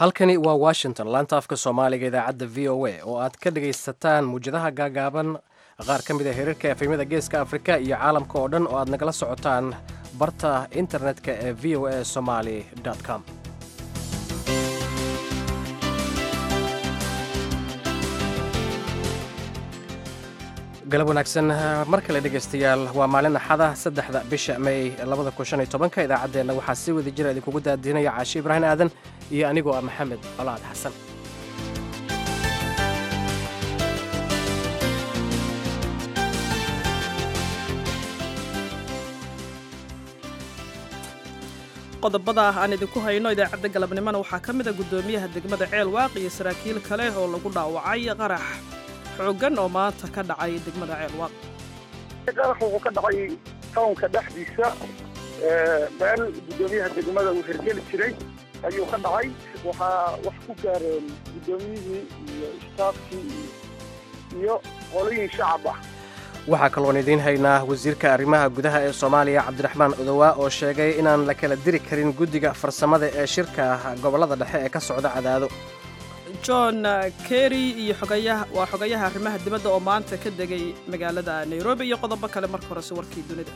halkani waa washington laanta afka soomaaliga idaacadda v o a oo aad ka dhagaysataan muwjadaha gaagaaban qaar ka mid a hirarka efemyada geeska afrika iyo caalamka oo dhan oo aad nagala socotaan barta internetka ee v o a somaly com galab wanaagsan mar kale dhegaystayaal waa maalin axada saddexda bisha may labada kun shan iyo tobanka idaacaddeenna waxaa si wada jira idinkugu daadinaya caashi ibraahim aadan iyo anigoo ah maxamed colaad xasan qodobada aan idinku hayno idaacadda galabnimona waxaa ka mid a guddoomiyaha degmada ceel waaq iyo saraakiil kale oo lagu dhaawacay qarax xooggan oo maanta ka dhacay degmada ceel waaq qarax wuxuu ka dhacay tawnka dhexdiisa meel guddoomiyaha degmada uu hirgeli jiray ayuu ka dhacay waxaa wax ku gaareen guddoomiyihii iyo istaafkii iyo qolooyin shacab ah waxaa kaloon idiin haynaa wasiirka arrimaha gudaha ee soomaaliya cabdiraxmaan odowaa oo sheegay inaan la kala diri karin guddiga farsamada ee shirka gobollada dhexe ee ka socda cadaado john kerry iyo xogayaha waa xogayaha arrimaha dibadda oo maanta ka degay magaalada nairobi iyo qodobo kale marka horese warkii dunida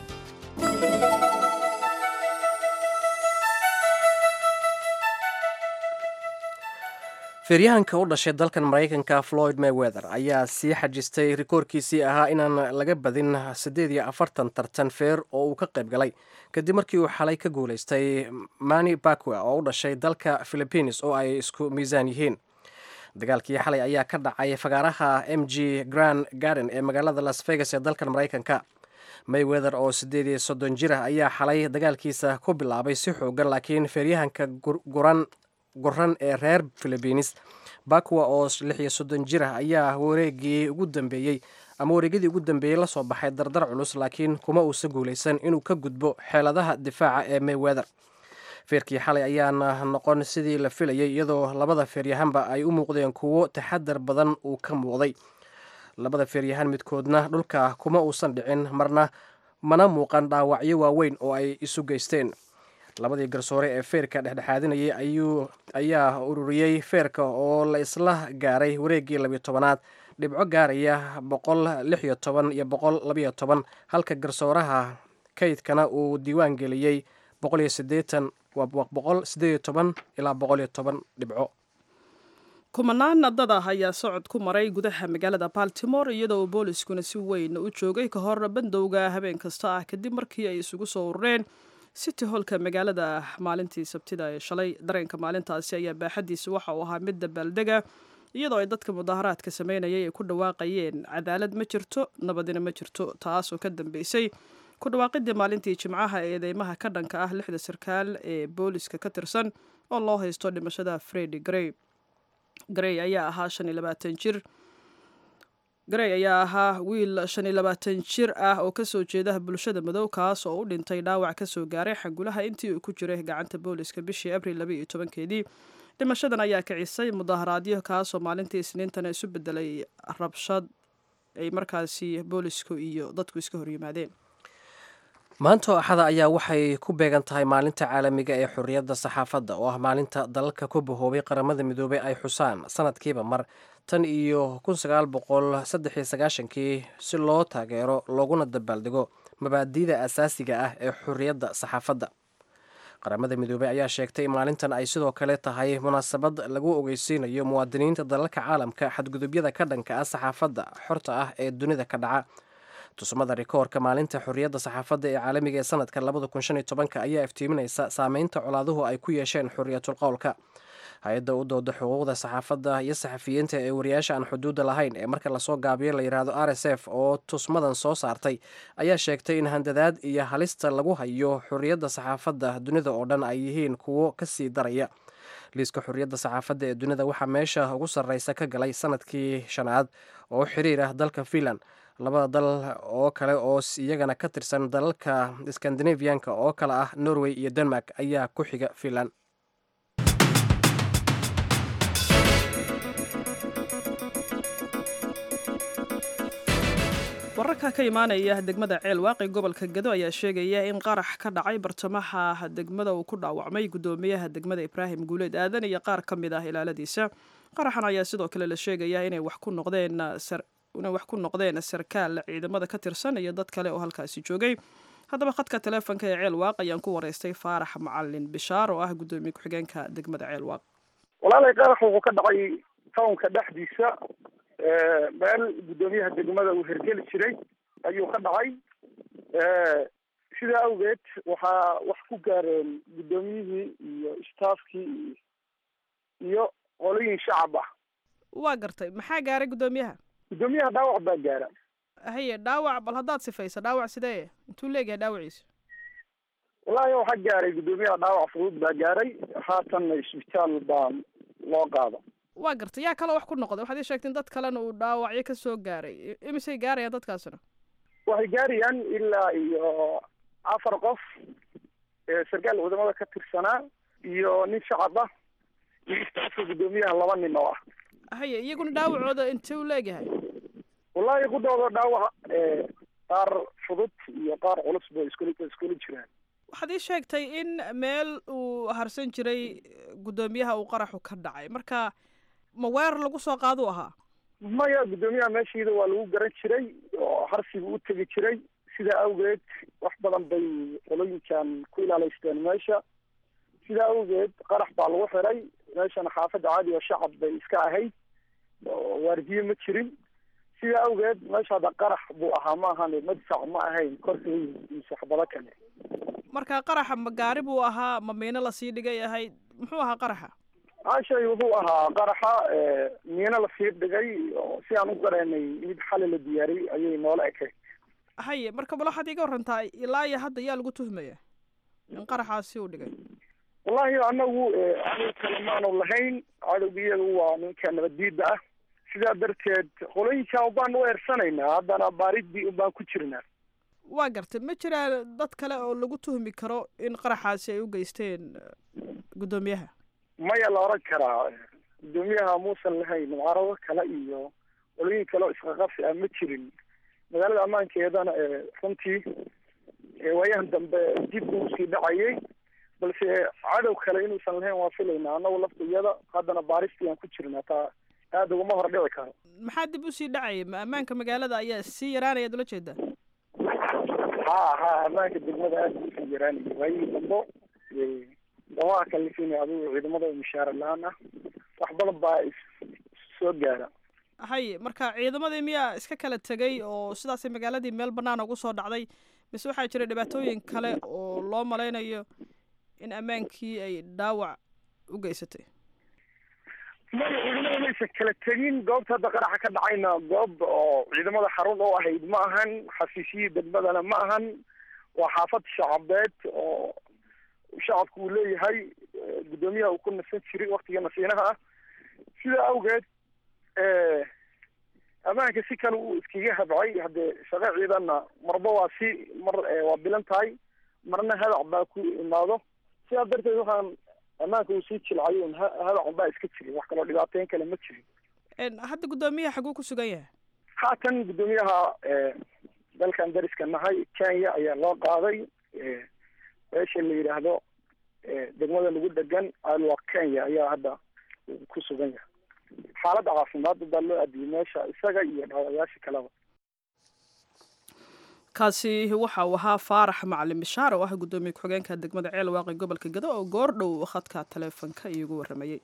feeryahanka u dhashay dalkan maraykanka floyd mayweather ayaa sii xajistay rikoorkiisii ahaa inaan laga badin siddeed iyo afartan tartan feer oo uu ka qayb galay kadib markii uu xalay ka guulaystay mani bakwa oo u dhashay dalka philippines oo ay isku miisaan yihiin dagaalkii xalay ayaa ka dhacay fagaaraha m g grand garden ee magaalada las vegas ee dalkan maraykanka mayweather oo siddeed iyo soddon jir ah ayaa xalay dagaalkiisa ku bilaabay si xoogan laakiin feeryahanka guran guran ee reer philibiines bakwa oo lix iyo soddon jir ah ayaa wareegii ugu dambeeyey ama wareegyadii ugu dambeeyey lasoo baxay dardar culus laakiin kuma uusan guulaysan inuu ka gudbo xeeladaha difaaca ee mayweather feerkii xalay ayaana noqon sidii la filayay iyadoo labada feeryahanba ay u muuqdeen kuwo taxadar badan uu ka muuqday labada feeryahan midkoodna dhulka kuma uusan dhicin marna mana muuqan dhaawacyo waaweyn oo ay isu geysteen labadii garsoore ee feerka dhexdhexaadinayay ayaa ururiyey feerka oo la isla gaaray wareeggii labiyo tobanaad dhibco gaaraya boqol lix iyo toban iyo boqol labiyo toban halka garsooraha kaydkana uu diiwaan geliyey boqol iyo sideetan waa boqol sideed iyo toban ilaa boqol iyo toban dhibco kumanaan dad ah ayaa socod ku maray gudaha magaalada baltimore iyadoo booliskuna si weyn u joogay ka hor bandowga habeen kasta ah kadib markii ay isugu soo urureen city holka magaalada maalintii sabtida ee shalay dareenka maalintaasi ayaa baaxadiisa waxa uu ahaa mid dabaaldega iyadoo ay dadka mudaharaadka sameynayay ay ku dhawaaqayeen cadaalad ma jirto nabadina ma jirto taasoo ka dambeysay ku dhawaaqidii maalintii jimcaha ee eedeymaha ka dhanka ah lixda sarkaal ee booliska ka tirsan oo loo haysto dhimashada fredi grey grey ayaa ahaa shan iyo labaatan jir garey ayaa ahaa wiil shan iyo labaatan jir ah oo kasoo jeeda bulshada madow kaas oo u dhintay dhaawac kasoo gaaray xangulaha intii uu ku jiray gacanta booliska bishii abril laba iyo tobankeedii dhimashadan ayaa kicisay mudaharaadyo kaasoo maalintii isniintana isu bedelay rabshad ay markaasi boolisku iyo dadku iska horyimaadeen maanta oo axada ayaa waxay ku beegan tahay maalinta caalamiga ee xorriyadda saxaafadda oo ah maalinta dalalka ku bahoobay qaramada midoobay ay xusaan sanadkiiba mar tan iyo kun sagaal boqol saddex iyo sagaashankii si loo taageero looguna dabaaldego mabaadi'da asaasiga ah ee xorriyadda saxaafadda qaramada midoobey ayaa sheegtay in maalintan ay sidoo kale tahay munaasabad lagu ogeysiinayo muwaadiniinta dalalka caalamka xadgudubyada ka dhanka ah saxaafadda xorta ah ee dunida ka dhaca tusmada rikoorka maalinta xorriyadda saxaafadda ee caalamiga ee sanadka labada kun shan iyo tobanka ayaa iftiiminaysa saameynta colaaduhu ay ku yeesheen xorriyatul qowlka hay-adda u dooda xuquuqda saxaafadda iyo saxafiyiinta ee wariyaasha aan xuduudda lahayn ee marka lasoo gaabiyo la yidhaahdo r s f oo tusmadan soo saartay ayaa sheegtay in handadaad iyo halista lagu hayo xorriyadda saxaafadda dunida oo dhan ay yihiin kuwo kasii daraya liiska xorriyadda saxaafadda ee dunida waxaa meesha ugu sarreysa ka galay sanadkii shanaad oo xiriir ah dalka finland labada dal oo kale oo iyagana ka tirsan dalalka skandinaviyanka oo kale ah norway iyo denmark ayaa ku xiga finland wararka ka imaanaya degmada ceel waaqi gobolka gado ayaa sheegaya in qarax ka dhacay bartamaha degmada uu ku dhaawacmay gudoomiyaha degmada ibraahim guuleed aadan iyo qaar ka mid ah ilaaladiisa qaraxan ayaa sidoo kale la sheegaya inay wax ku noqdeen inay wax ku noqdeen sarkaal ciidamada ka tirsan iyo dad kale oo halkaasi joogay haddaba khadka taleefonka ee ceel waaq ayaan ku wareystay faarax macalin bishaar oo ah gudoomiye ku-xigeenka degmada ceel waaq walaalay qarax wuxuu ka dhacay townka dhexdiisa meel guddoomiyaha degmada uu hergeli jiray ayuu ka dhacay sidaa awgeed waxaa wax ku gaareen guddoomiyihii iyo staafkii iyo qolooyin shacab ah waa gartay maxaa gaaray guddoomiyaha guddoomiyaha dhaawac baa gaara haye dhaawac bal haddaad sifaysa dhaawac sidee intuu leegyahay dhaawaciisa wallaahi waxaa gaaray guddoomiyaha dhaawac fudud baa gaaray haatanna isbitaal baa loo qaada waa gartay yaa kaloo wax ku noqday waxaad ii sheegteen dad kalena uu dhaawacyo ka soo gaaray imisay gaarayaan dadkaasina waxay gaarayaan ilaa iyo afar qof sarkaal wadamada ka tirsanaa iyo nin shacab ah iyo istaafka guddoomiyaha laba nin oo ah haye iyaguna dhaawacooda intee u leegyahay wallaahi kudhooda dhaawac qaar fudud iyo qaar culus bay iskula iskula jiraan waxaad ii sheegtay in meel uu harsan jiray guddoomiyaha uu qaraxu ka dhacay marka ma weerar lagu soo qaaduu ahaa maya guddoomiyaha meeshiida waa lagu garan jiray oo harsiga u tegi jiray sidaa awgeed wax badan bay qolooyinkan ku ilaaleysteen meesha sidaa awgeed qarax baa lagu xiray meeshana xaafadda caadi oo shacab bay iska ahayd oo waardiye ma jirin sidaa awgeed meesha hadda qarax buu ahaa ma ahan madfac ma ahayn korka iyo saxbado kale marka qaraxa ma gaari buu ahaa ma miino lasii dhigay ahayd muxuu ahaa qaraxa ashay wuxuu ahaa qaraxa miino lasii dhigay oo si aan u garanay mid xali la diyaariyey ayay noola ekayd haye marka bal waxaad iiga warantaa ilaa iyo hadda yaa lagu tuhmaya in qaraxaasi uu dhigay wallahi anagu anigu kale maanu lahayn cadowga iyagu waa ninka nabaddiida ah sidaa darteed qolooyinkan ubaan u eersanaynaa haddana baaridii unbaan ku jirnaa waa gartay ma jiraan dad kale oo lagu tuhmi karo in qaraxaasi ay u geysteen guddoomiyaha maya la oran karaa guddoomiyaha muusan lahayn mucaarado kale iyo qolooyin kale oo isqaqabsi ah ma jirin magaalada ammaankeedana runtii waayahan dambe dib buu usii dhacayay balse cadow kale inuusan lahayn waa filaynaa annagu lafta iyada haddana baaristii aan ku jirnaa taa aada ugama hor dhici karo maxaa dib usii dhacayay ma ammaanka magaalada ayaa sii yaraanaya ad ula jeedaa ha ha ammaanka degmada aada usii yaraanaya waayihii dambo damaha kalifina adigu ciidamada mishaara la-aan ah wax badan baa soo gaara haye marka ciidamadii miyaa iska kala tegay oo sidaasay magaaladii meel bannaan ugu soo dhacday mise waxaa jira dhibaatooyin kale oo loo malaynayo in ammaankii ay dhaawac u geysatay maya ciidamada maysan kala tegin goobta hadda qaraxa ka dhacayna goob oo ciidamada xarun oo ahayd ma ahan xafiisyihii degmadana ma ahan waa xaafad shacabeed oo shacabku uu leeyahay guddoomiyaha uu ku nasan jiray waktiga nasiinaha ah sidaa awgeed ammaanka si kale uu iskaga habcay haddee shaqo ciidanna marba waa si mar waa bilan tahay marna hadac baa ku imaado sidaa darteed waxaan ammaanka uu sii jilcayo un hadac baa iska jirin wax kaloo dhibaateyn kale ma jirin hadda guddoomiyaha xaguu ku sugan yahay haatan guddoomiyaha dalkan dariska nahay kenya ayaa loo qaaday meesha la yidhaahdo degmada lagu dhegan alwa kenya ayaa hadda ku sugan yahay xaaladda caafimaad baa loo adiyay meesha isaga iyo dhaawayaasha kaleba kaasi waxa uu ahaa faarax macalin bishaar oo ah guddoomiye ku-xigeenka degmada ceel waaqi gobolka gado oo goor dhow khadka taleefonka iigu warramayey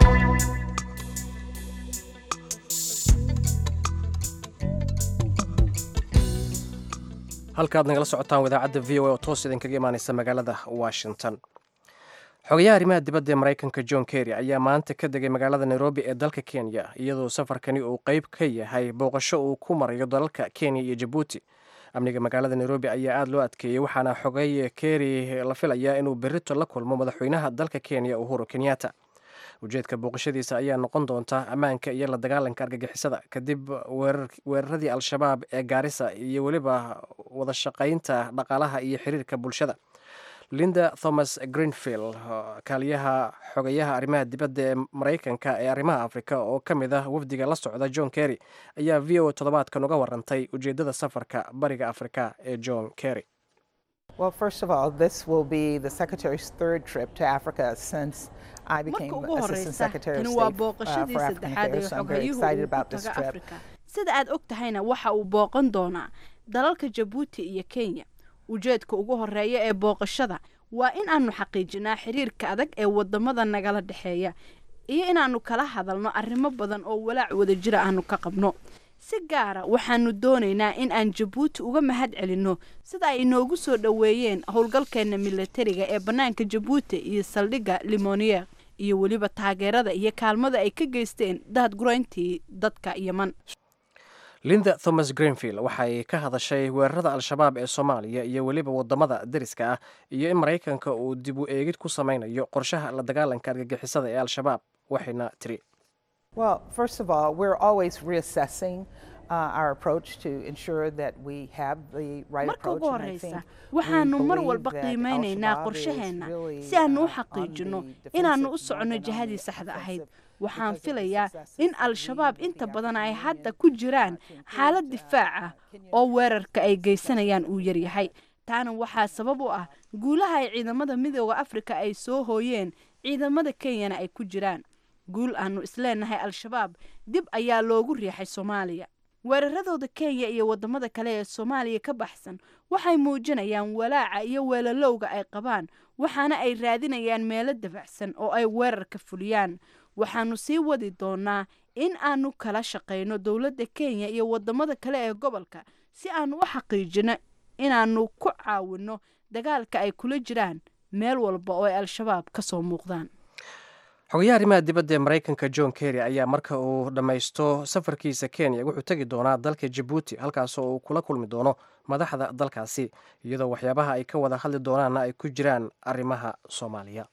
halkaad nagala socotaan idaacadda v o a oo toos idinkaga imaaneysa magaalada washington xogayaha arrimaha dibadda ee maraykanka john kerry ayaa maanta ka degay magaalada nairobi ee dalka kenya iyadoo safarkani uu qeyb ka yahay booqasho uu ku marayo dalalka kenya iyo jabuuti amniga magaalada nairobi ayaa aada loo adkeeyey waxaana xogay kerry la filayaa inuu berito la kulmo madaxweynaha dalka kenya uhuru kenyatta ujeedka booqashadiisa ayaa noqon doonta ammaanka iyo la dagaalanka argagixisada kadib weeraradii al-shabaab ee gaarisa iyo weliba wada shaqaynta dhaqaalaha iyo xiriirka bulshada linda thomas greenfield kaaliyaha xogayaha arrimaha dibadda ee maraykanka ee arrimaha afrika oo ka mid ah wafdiga la socda john kerry ayaa v o toddobaadkan uga warantay ujeeddada safarka bariga afrika ee john kerry Well, first of all, this will be the Secretary's third trip to Africa since I became marka ugu Assistant horeysa Secretary of tani waa State uh, booqashadii for African saddexaad ee Affairs, so I'm very xoghayuhu excited uu ku about this taga trip. afrika sida aad og tahayna waxa uu booqan doonaa dalalka jabuuti iyo kenya ujeedka ugu horeeya ee booqashada waa in aanu xaqiijinaa xiriirka adag ee wadamada nagala dhexeeya iyo inaanu kala hadalno arrimo badan oo walaac wadajira aanu ka qabno si gaara waxaanu doonaynaa in aan jabuuti uga mahad celinno sida ay inoogu soo dhoweeyeen howlgalkeena milatariga ee bannaanka jabuuti iyo saldhigga limonier iyo weliba taageerada iyo kaalmada ay ka geysteen daadgurayntii dadka yeman linda thomas greenfield waxay ka hadashay weerarada al-shabaab ee soomaaliya iyo weliba wadamada deriska ah iyo in maraykanka uu dib u eegid ku sameynayo qorshaha la dagaalanka argagixisada ee al-shabaab waxayna tiri Well, first of all, we're always reassessing uh, our approach to ensure that we have the right marka approach. ugu and I horeysa think waxaanu waxaanu mar believe walba that qiimeynaynaa Al-Shabaab is qorshaheenna really, si aanu u uh, on xaqiijinno the inaannu u defensive soconno more than on jihadii the saxda ahayd offensive waxaan because of the filayaa successes in that we al-shabaab with inta the badan ay African hadda Union, ku jiraan uh, to include, xaalad uh, difaac ah Kenyan oo weerarka ay geysanayaan uu yaryahay taana waxaa sabab u ah guulaha ay ciidamada midooda afrika ay soo hooyeen ciidamada kenyana ay ku jiraan guul aanu isleenahay al-shabaab dib ayaa loogu riixay soomaaliya weeraradooda kenya iyo wadamada kale ee soomaaliya ka baxsan waxay muujinayaan walaaca iyo weelalowga ay qabaan waxaana ay raadinayaan meelo dabacsan oo ay weerar ka fuliyaan waxaanu sii wadi doonaa in aanu kala shaqayno dowladda kenya iyo wadamada kale ee gobolka si aanu u xaqiijino inaanu ku caawinno dagaalka ay kula jiraan meel walba oo ay al-shabaab ka soo muuqdaan xogayaha arrimaha dibadda ee maraykanka john kerry ayaa marka uu dhammaysto safarkiisa kenya wuxuu tegi doonaa dalka jabuuti halkaasoo uu kula kulmi doono madaxda dalkaasi iyadoo waxyaabaha ay ka wada hadli doonaanna ay ku jiraan arrimaha soomaaliya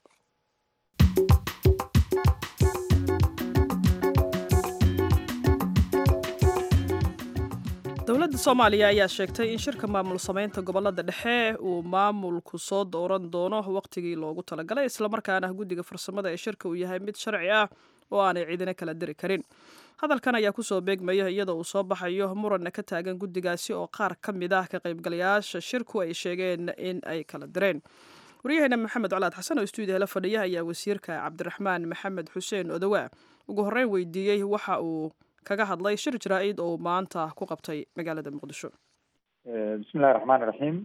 dowladda soomaaliya ayaa sheegtay in shirka maamul samaynta gobolada dhexe uu maamulku soo dooran doono wakhtigii loogu talagalay islamarkaana guddiga farsamada ee shirka uu yahay mid sharci ah oo aanay ciidina kala diri karin hadalkan ayaa kusoo beegmaya iyadoo uu soo baxayo muranna ka taagan guddigaasi oo qaar ka mid ah ka qaybgalayaasha shirku ay sheegeen in ay kala direen waryaheena maxamed colaad xasan oo stuudiyaha la fadhiya ayaa wasiirka cabdiraxmaan maxamed xuseen odowaa ugu horreyn weydiiyey waxa uu kaga hadlay shir jaraa-id oo maanta ku qabtay magaalada muqdisho bismillahi raxmaani raxiim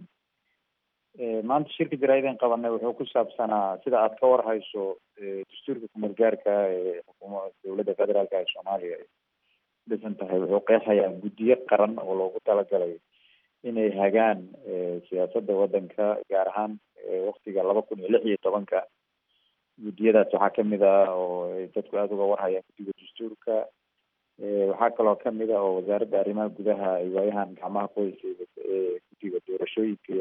maanta shirka jaraa-ideen qabanay wuxuu ku saabsanaa sida aad ka warhayso dastuurka kumeel gaarka ee xukuuma dowladda federaalka ee soomaaliya ay dhisan tahay wuxuu qeexayaa guddiyo qaran oo loogu talagalay inay hagaan siyaasadda waddanka gaar ahaan waktiga laba kun iyo lix iyo tobanka guddiyadaas waxaa kamid ah oo ay dadku aada uga warhayaan guddiga dastuurka waxaa kaloo kamid ah oo wasaaradda arrimaha gudaha ay waayahan gacmaha ku haysay guddiga doorashooyinka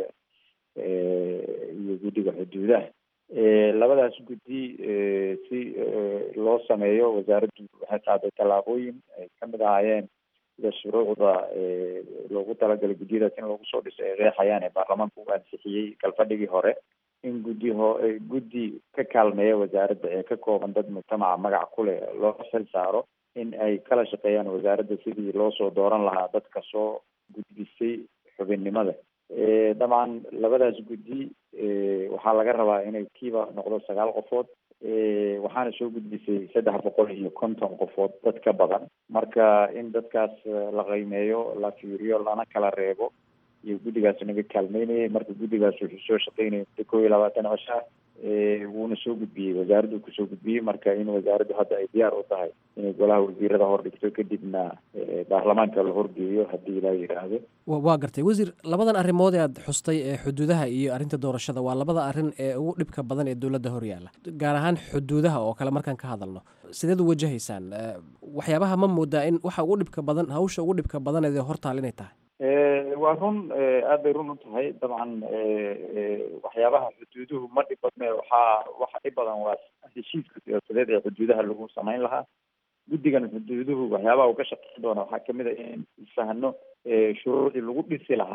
iyo guddiga xuduudaha labadaas guddi si loo sameeyo wasaaraddu waxay qaaday tallaabooyin ay kamid ahaayeen sida shuruucda loogu talagalay guddiyadaas in lagu soo dhiso ay qeexayaan ee baarlamaanka u ansixiyey galfadhigii hore in guddi ho guddi ka kaalmeeya wasaaradda ee ka kooban dad mujtamaca magac ku leh loo xil saaro in ay kala shaqeeyaan wasaaradda sidii loo soo dooran lahaa dadka soo gudbisay xubinnimada dabcan labadaas guddi waxaa laga rabaa inay kiiba noqdo sagaal qofood waxaana soo gudbisay saddex boqol iyo konton qofood dad ka badan marka in dadkaas la qiimeeyo la fiiriyo lana kala reebo iyo guddigaas naga kaalmeynayay marka guddigaas wuxuu soo shaqeynayay muddo kow iyo labaatan cisha wuuna soo gudbiyey wasaaraddu kusoo gudbiyey marka in wasaaraddu hadda ay diyaar u tahay inay golaha wasiirada hor dhigto kadibna baarlamaanka la horgeeyo haddii ilaa yidhaahdo waa gartay wasiir labadan arrimood ee aad xustay ee xuduudaha iyo arrinta doorashada waa labada arrin ee ugu dhibka badan ee dowladda hor yaalla gaar ahaan xuduudaha oo kale markaan ka hadalno sideed u wajahaysaan waxyaabaha ma moodaa in waxa ugu dhibka badan hawsha ugu dhibka badaneed ee hortaal inay tahay waa run aad bay run u tahay dabcan waxyaabaha xuduuduhu ma dhib badne waxaa waxa dhib badan waa heshiiska siyaasadeed ee xuduudaha lagu samayn lahaa guddigan xuduuduhu waxyaabaha uu ka shaqeyn doona waxaa kamid a in isfahno shuruucdii lagu dhisi lahaa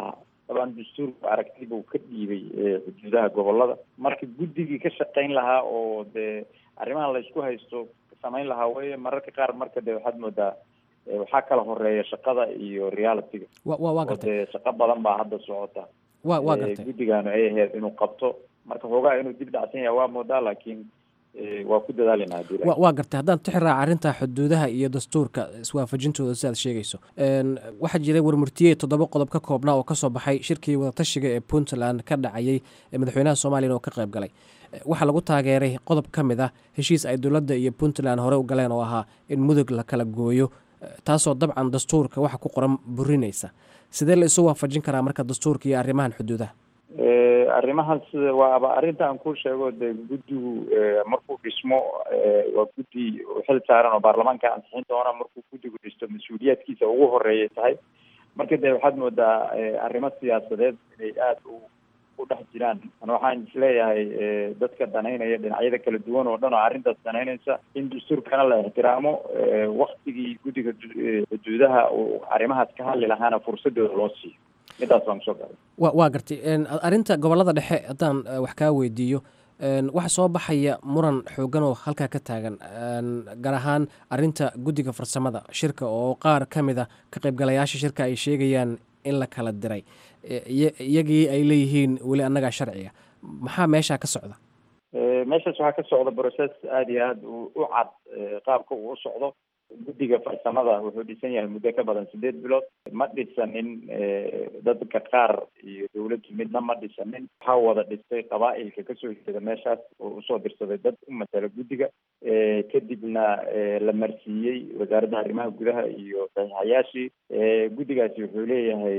dabcan dastuurku aragti buu ka dhiibay xuduudaha gobolada marka guddigii ka shaqayn lahaa oo dee arrimahan laysku haysto samayn lahaa weye mararka qaar marka de waxaad moodaa waxaa kala horeeya shaqada iyo realityga wa wa waa oo gartay dee shaqo badan baa hadda socota wa waa gartay guddigaanu ay ahayd inuu qabto marka hoogaa inuu dib dhacsan yahay waa moodaa laakiin waa ku dadaalina hadii wa waa gartay haddaan tixiraaca arrinta xuduudaha iyo dastuurka iswaafajintooda sidaad sheegayso waxaa jiray warmurtiye toddoba qodob ka koobnaa oo kasoo baxay shirkii wadatashiga ee puntland ka dhacayay ee madaxweynaha soomaliyan oo ka qayb galay waxaa lagu taageeray qodob ka mid ah heshiis ay dowladda iyo puntland hore u galeen oo ahaa in mudug la kala gooyo taasoo dabcan dastuurka waxa ku qoran burinaysa sidee la isu waafajin karaa marka dastuurka iyo arrimahan xuduudaha arrimahaas waaba arrinta aan ku sheego de guddigu markuu dhismo waa guddi xil saaran oo baarlamaanka ansixin doona markuu guddigu dhisto mas-uuliyaadkiisa ugu horeeyay tahay marka de waxaad moodaa arrimo siyaasadeed inay aada u u dhex jiraan ana waxaan isleeyahay dadka danaynaya dhinacyada kala duwan oo dhan oo arrintaas danaynaysa in dastuurkana la ixtiraamo waktigii guddiga xuduudaha uu arrimahaas ka hadli lahaana fursadooda loo siiyo midaas baan kusoo garay wa waa gartay arrinta gobolada dhexe haddaan wax kaa weydiiyo waxa soo baxaya muran xoogan oo halkaa ka taagan gaar ahaan arrinta guddiga farsamada shirka oo qaar ka mid a ka qaybgalayaasha shirka ay sheegayaan in la kala diray iyagii ay leeyihiin weli annagaa sharciga maxaa meeshaa ka socda meeshaas waxaa ka socda process aada iyo aada u cad qaabka uu u socdo guddiga farsamada wuxuu dhisan yahay muddo ka badan sideed bilood ma dhisanin dadka qaar iyo dawladdu midna ma dhisanin waxaa wada dhistay qabaa-ilka kasoo jeeda meeshaas oo usoo dirsaday dad u matala guddiga kadibna la marsiiyey wasaaradda arrimaha gudaha iyo saxiixayaashii guddigaasi wuxuu leeyahay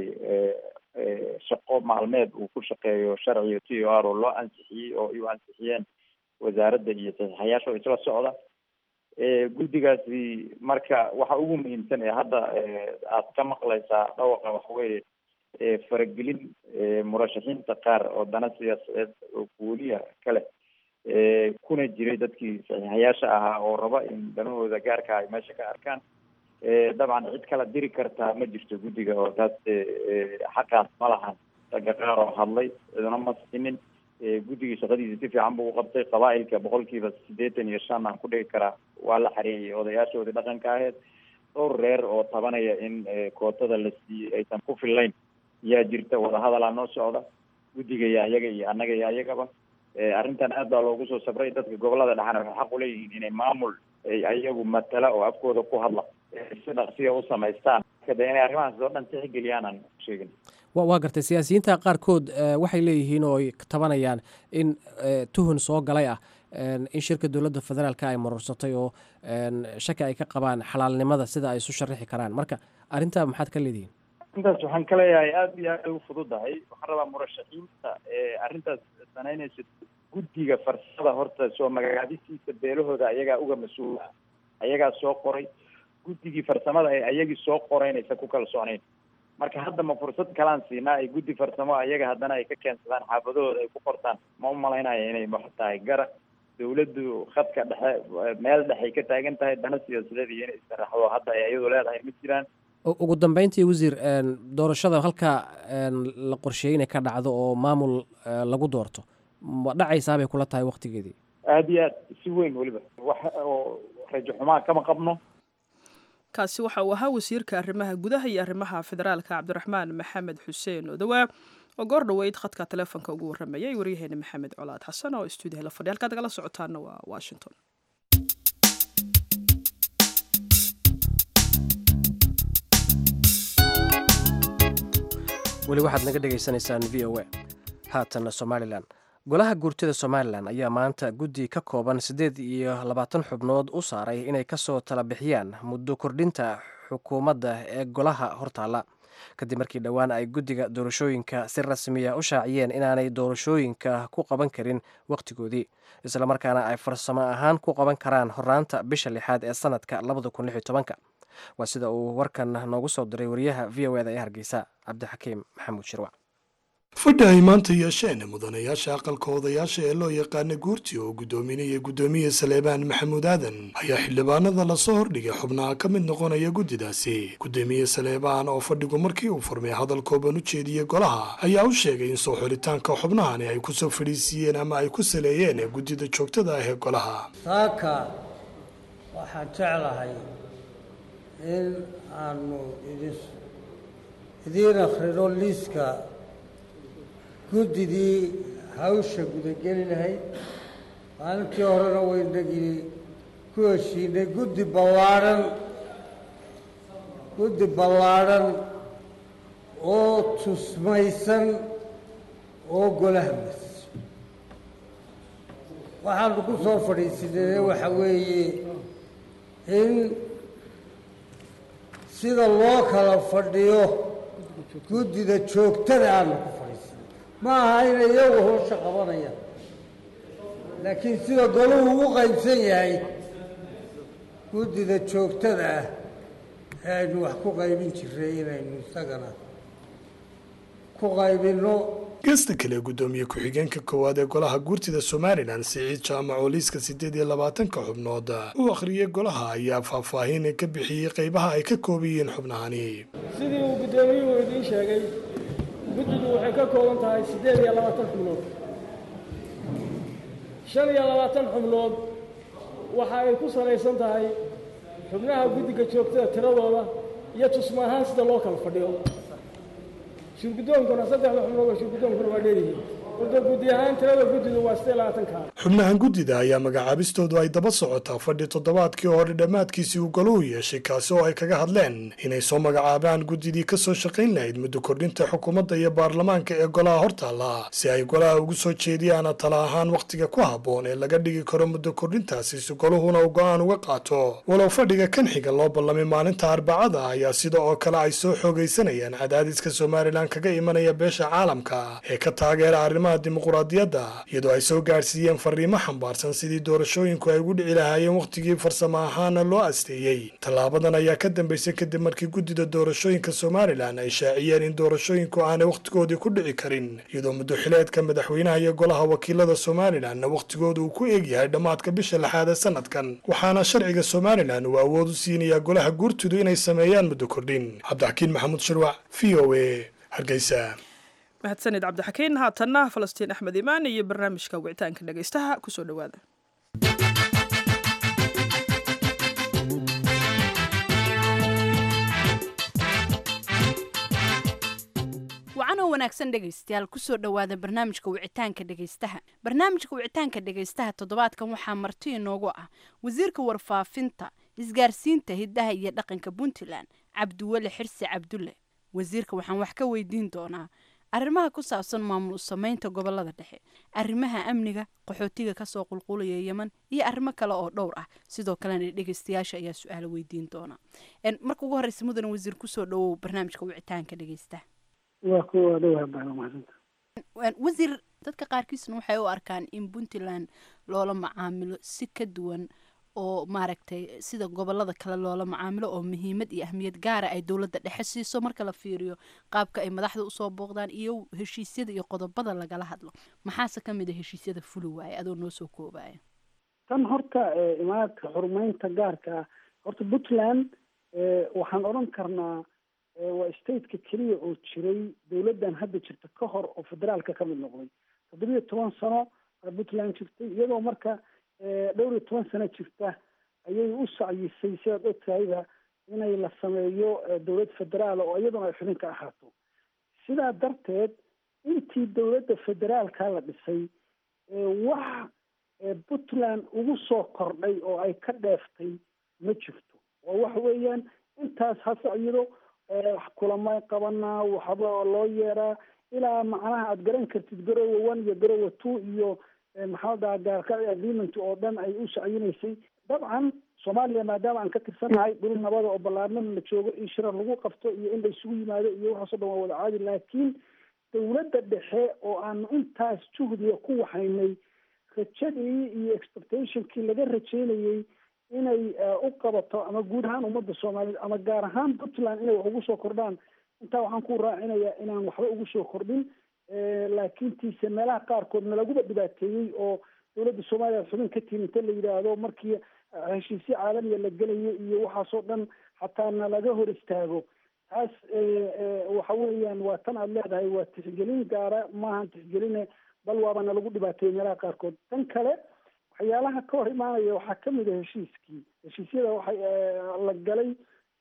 shaqo maalmeed uu ku shaqeeyo sharciga t o r oo loo ansixiyey oo ay u ansixiyeen wasaaradda iyo saxiixayaasha oo isla socda guddigaasi marka waxa ugu muhiimsan ee hadda aad ka maqlaysaa dhawaqa waxaweeye faragelin murashaxiinta qaar oo dana siyaasadeed oo gooliya kale kuna jiray dadkii saxiixayaasha ahaa oo raba in danahooda gaarka ay meesha ka arkaan dabcan cid kala diri kartaa ma jirto guddiga oo taas xaqaas ma lahan ragga qaar oo hadlay ciduna ma sinin guddigii shaqadiisa si fiican buu uqabtay qabaa-ilka boqolkiiba siddeetan iyo shan aan ku dhigi karaa waa la xareeyay odayaashoodii dhaqanka aheyd dhowr reer oo tabanaya in kootada la siiyey aysan ku fillayn yaa jirta wadahadalaa noo socda guddiga iyo ayaga iyo annaga iyo ayagaba arrintan aad baa loogu soo sabray dadka gobolada dhexana waxay xaq uleeyihiin inay maamul ayagu matala oo afkooda ku hadla si dhaqsiya u samaystaan de inay arrimahaas oo dhan tixgeliyaan aan sheegin wa waa gartay siyaasiyiinta qaarkood waxay leeyihiin oo ay tabanayaan in tuhun soo galay ah in shirka dowladda federaalka ay marursatay oo shaki ay ka qabaan xalaalnimada sida ay isu sharaxi karaan marka arrintaa maxaad ka leedihiin arrintaas waxaan ka leeyahay aada iyo aada u fududahay waxaan rabaa murashaxiinta arrintaas sanaynaysa guddiga farsada horta soo magacaabisiisa beelahooda ayagaa uga mas-uul ah ayagaa soo qoray guddigii farsamada ee ayagii soo qoreynaysa ku kalsoonayn marka hadda ma fursad kalaan siinaa ay guddi farsamo ayaga haddana ay ka keensadaan xaafadahooda ay ku qortaan ma u malaynaya inay wax tahay gara dawladdu khadka dhexe meel dhexay ka taagan tahay dana siyaasadeed iyo inay istaraxdo hadda ay iyadu leedahay ma jiraan ugu dambeyntii wasiir doorashada halkaa la qorsheeyey inay ka dhacdo oo maamul lagu doorto ma dhacaysaabay kula tahay waktigeedii aada iyo aad si weyn weliba wax oo rajo xumaa kama qabno kaasi waxa uu ahaa wasiirka arrimaha gudaha iyo arrimaha federaalka cabdiraxmaan maxamed xuseen odawaa oo goor dhoweyd khadka teleefonka ugu warramayay waryaheena maxamed colaad xasan oo stuudiyaha la fadhiya halkaad nagala socotaana waa washington weli waxaad naga dhegaysanaysaan v o a haatan somalilan golaha guurtida somalilan ayaa maanta guddi ka kooban siddeed iyo labaatan xubnood u saaray inay kasoo tala bixiyaan muddo kordhinta xukuumadda ee golaha hortaalla kadib markii dhowaan ay guddiga doorashooyinka si rasmiya u shaaciyeen inaanay doorashooyinka ku qaban karin wakhtigoodii islamarkaana ay farsamo ahaan ku qaban karaan horaanta bisha lixaad ee sanadka labada kun lix iyo tobanka waa sida uu warkan noogu soo diray wariyaha v o eda ee hargeysa cabdixakiim maxamuud shirwac fadhi ay maanta yeesheen mudanayaasha aqalka odayaasha ee loo yaqaana guurti oo guddoominaya guddoomiye saleebaan maxamuud aadan ayaa xildhibaanada lasoo hordhigay xubnaha ka mid noqonaya guddidaasi guddoomiye saleebaan oo fadhigu markii uu furmay hadal kooban u jeediyey golaha ayaa u sheegay in soo xulitaanka xubnahani ay kusoo fadhiisiiyeen ama ay ku saleeyeen guddida joogtada ah ee golaha saaka waxaan jeclahay in aanu idin idiin akhrino liiska guddidii hawsha gudageli lahayd maalintii horena waynagii ku heshiinay guddi ballaadhan guddi ballaadhan oo tusmaysan oo golaha mas waxaanu ku soo fadhiisinay waxa weeye in sida loo kala fadhiyo guddida joogtada aanu ku fadhiisinay ma aha inay iyagu howsha qabanayaan laakiin sida goluhu ugu qaybsan yahay guddida joogtada ah ee aynu wax ku qaybin jiray inaynu isagana ku qaybinno geesta kale guddoomiye ku-xigeenka koowaad ee golaha guurtida somalilan siciid jaamac oo liiska siddeed iyo labaatanka xubnood u akhriyey golaha ayaa faahfaahin ka bixiyey qaybaha ay ka kooban yihiin xubnahani sidii uu guddoomiyuhu idiin sheegay guddidu waxay ka kooban tahay siddeed iyo labaatan xubnood shan iyo labaatan xubnood waxa ay ku salaysan tahay xubnaha guddiga joogtada tiradooda iyo tusma ahaan sida loo kala fadhiyo shirgudoonkuna saddexda xubnood oo shirgudoonkuna waa dheeryihiin warda guddi ahaan tirada guddidu waa sidee labaatan kaa xubnahan guddida ayaa magacaabistoodu ay daba socotaa fadhi toddobaadkii hore dhammaadkiisii uu goluhu yeeshay kaasi oo ay kaga hadleen inay soo magacaabaan guddidii ka soo shaqayn lahayd muddo kordhinta xukuumadda iyo baarlamaanka ee golaha hortaalla si ay golaha ugu soo jeediyaan tala ahaan wakhtiga ku habboon ee laga dhigi karo muddo kordhintaasi si goluhuna uu go-aan uga qaato walow fadhiga kan xiga loo ballamay maalinta arbacada ayaa sida oo kale ay soo xoogaysanayaan cadaadiska somalilan kaga imanaya beesha caalamka ee ka taageera arrimaha dimuquraadiyadda iyadoo ay soo gaadhsiiyeen fariimo xambaarsan sidii doorashooyinku ay ugu dhici lahaayeen wakhtigii farsamo ahaana loo asteeyey tallaabadan ayaa ka dambaysay kadib markii guddida doorashooyinka somalilan ay shaaciyeen in doorashooyinku aanay wakhtigoodii ku dhici karin iyadoo muddoxileedka madaxweynaha iyo golaha wakiilada somalilanna wakhtigooda uu ku eegyahay dhammaadka bisha lixaad ee sanadkan waxaana sharciga somalilan uu awood u siinayaa golaha guurtidu inay sameeyaan muddo kordhin cabdixakiin maxamuud shirwac v o a hargeysa mahadsanid cabdixakiin haatanna falastiin axmed imaan iyo barnaamijka wicitaanka dhegaystaha kusoo dhowaada wacanoo wanaagsan dhegaystayaal kusoo dhowaada barnaamijka wicitaanka dhegaystaha barnaamijka wicitaanka dhegaystaha toddobaadkan waxaa marti inoogu ah wasiirka warfaafinta isgaarsiinta hiddaha iyo dhaqanka puntland cabdiweli xirsi cabdulle wasiirka waxaan wax ka weydiin doonaa arrimaha ku saabsan maamul samaynta gobolada dhexe arrimaha amniga qaxootiga kasoo qulqulaya yeman iyo arrimo kale oo dhowr ah sidoo kalena dhegeystayaasha ayaa su-aalo weydiin doona marka ugu horeysa mudan wasiir kusoo dhawow barnaamijka wicitaanka dhegeysta waa kuwa dhowaa baa mahadsanta wasiir dadka qaarkiisna waxay u arkaan in puntland loola macaamilo si ka duwan oo maaragtay sida gobolada kale loola macaamilo oo muhiimad iyo ahmiyad gaara ay dowladda dhexe siiso marka la fiiriyo qaabka ay madaxda usoo booqdaan iyo heshiisyada iyo qodobada lagala hadlo maxaase ka mid a heshiisyada fuli waaye adoo noo soo koobaya tan horta imaadka xurmeynta gaarka ah horta puntland waxaan odhan karnaa waa stateka keliya oo jiray dowladdan hadda jirta ka hor oo federaalka ka mid noqday toddobiyo toban sano puntland jirtay iyadoo marka dhowr iyo toban sano jirta ayay u sacyisay sidaad ogtahayba inay la sameeyo dowlad federaal oo iyaduna ay xubin ka ahaato sidaa darteed intii dowladda federaalka la dhisay wax puntland ugu soo kordhay oo ay ka dheeftay ma jirto oo waxa weeyaan intaas ha sacyido kulamay qabanaa waxba loo yeeraa ilaa macnaha aada garan kartid garowa one iyo garowa two iyo maxaa dhaha gaarka agreement oo dhan ay u sacyinaysay dabcan soomaaliya maadaama aan ka tirsanahay dhul nabada oo ballaarnana la joogo in shirar lagu qabto iyo in la isugu yimaado iyo waxaasoo dhan waa wada caadi laakiin dowladda dhexe oo aanu intaas juhdiga ku waxaynay rajadii iyo expectationkii laga rajeynayey inay u qabato ama guud ahaan ummadda soomaaliyeed ama gaar ahaan puntland inay wax ugu soo kordhaan intaa waxaan ku raacinayaa inaan waxba ugu soo kordhin laakiin tiise meelaha qaarkoodna laguba dhibaateeyey oo dowladda soomaaliya xubin ka timi inta la yidhaahdo markii heshiisyo caalamiya la gelayo iyo waxaasoo dhan xataa na laga hor istaago taas waxa weeyaan waa tan aada leedahay waa tixgelin gaara maahan tixgeline bal waaba na lagu dhibaateeyey meelaha qaarkood tan kale waxyaalaha ka hor imaanaya waxaa kamid a heshiiskii heshiisyada waxay la galay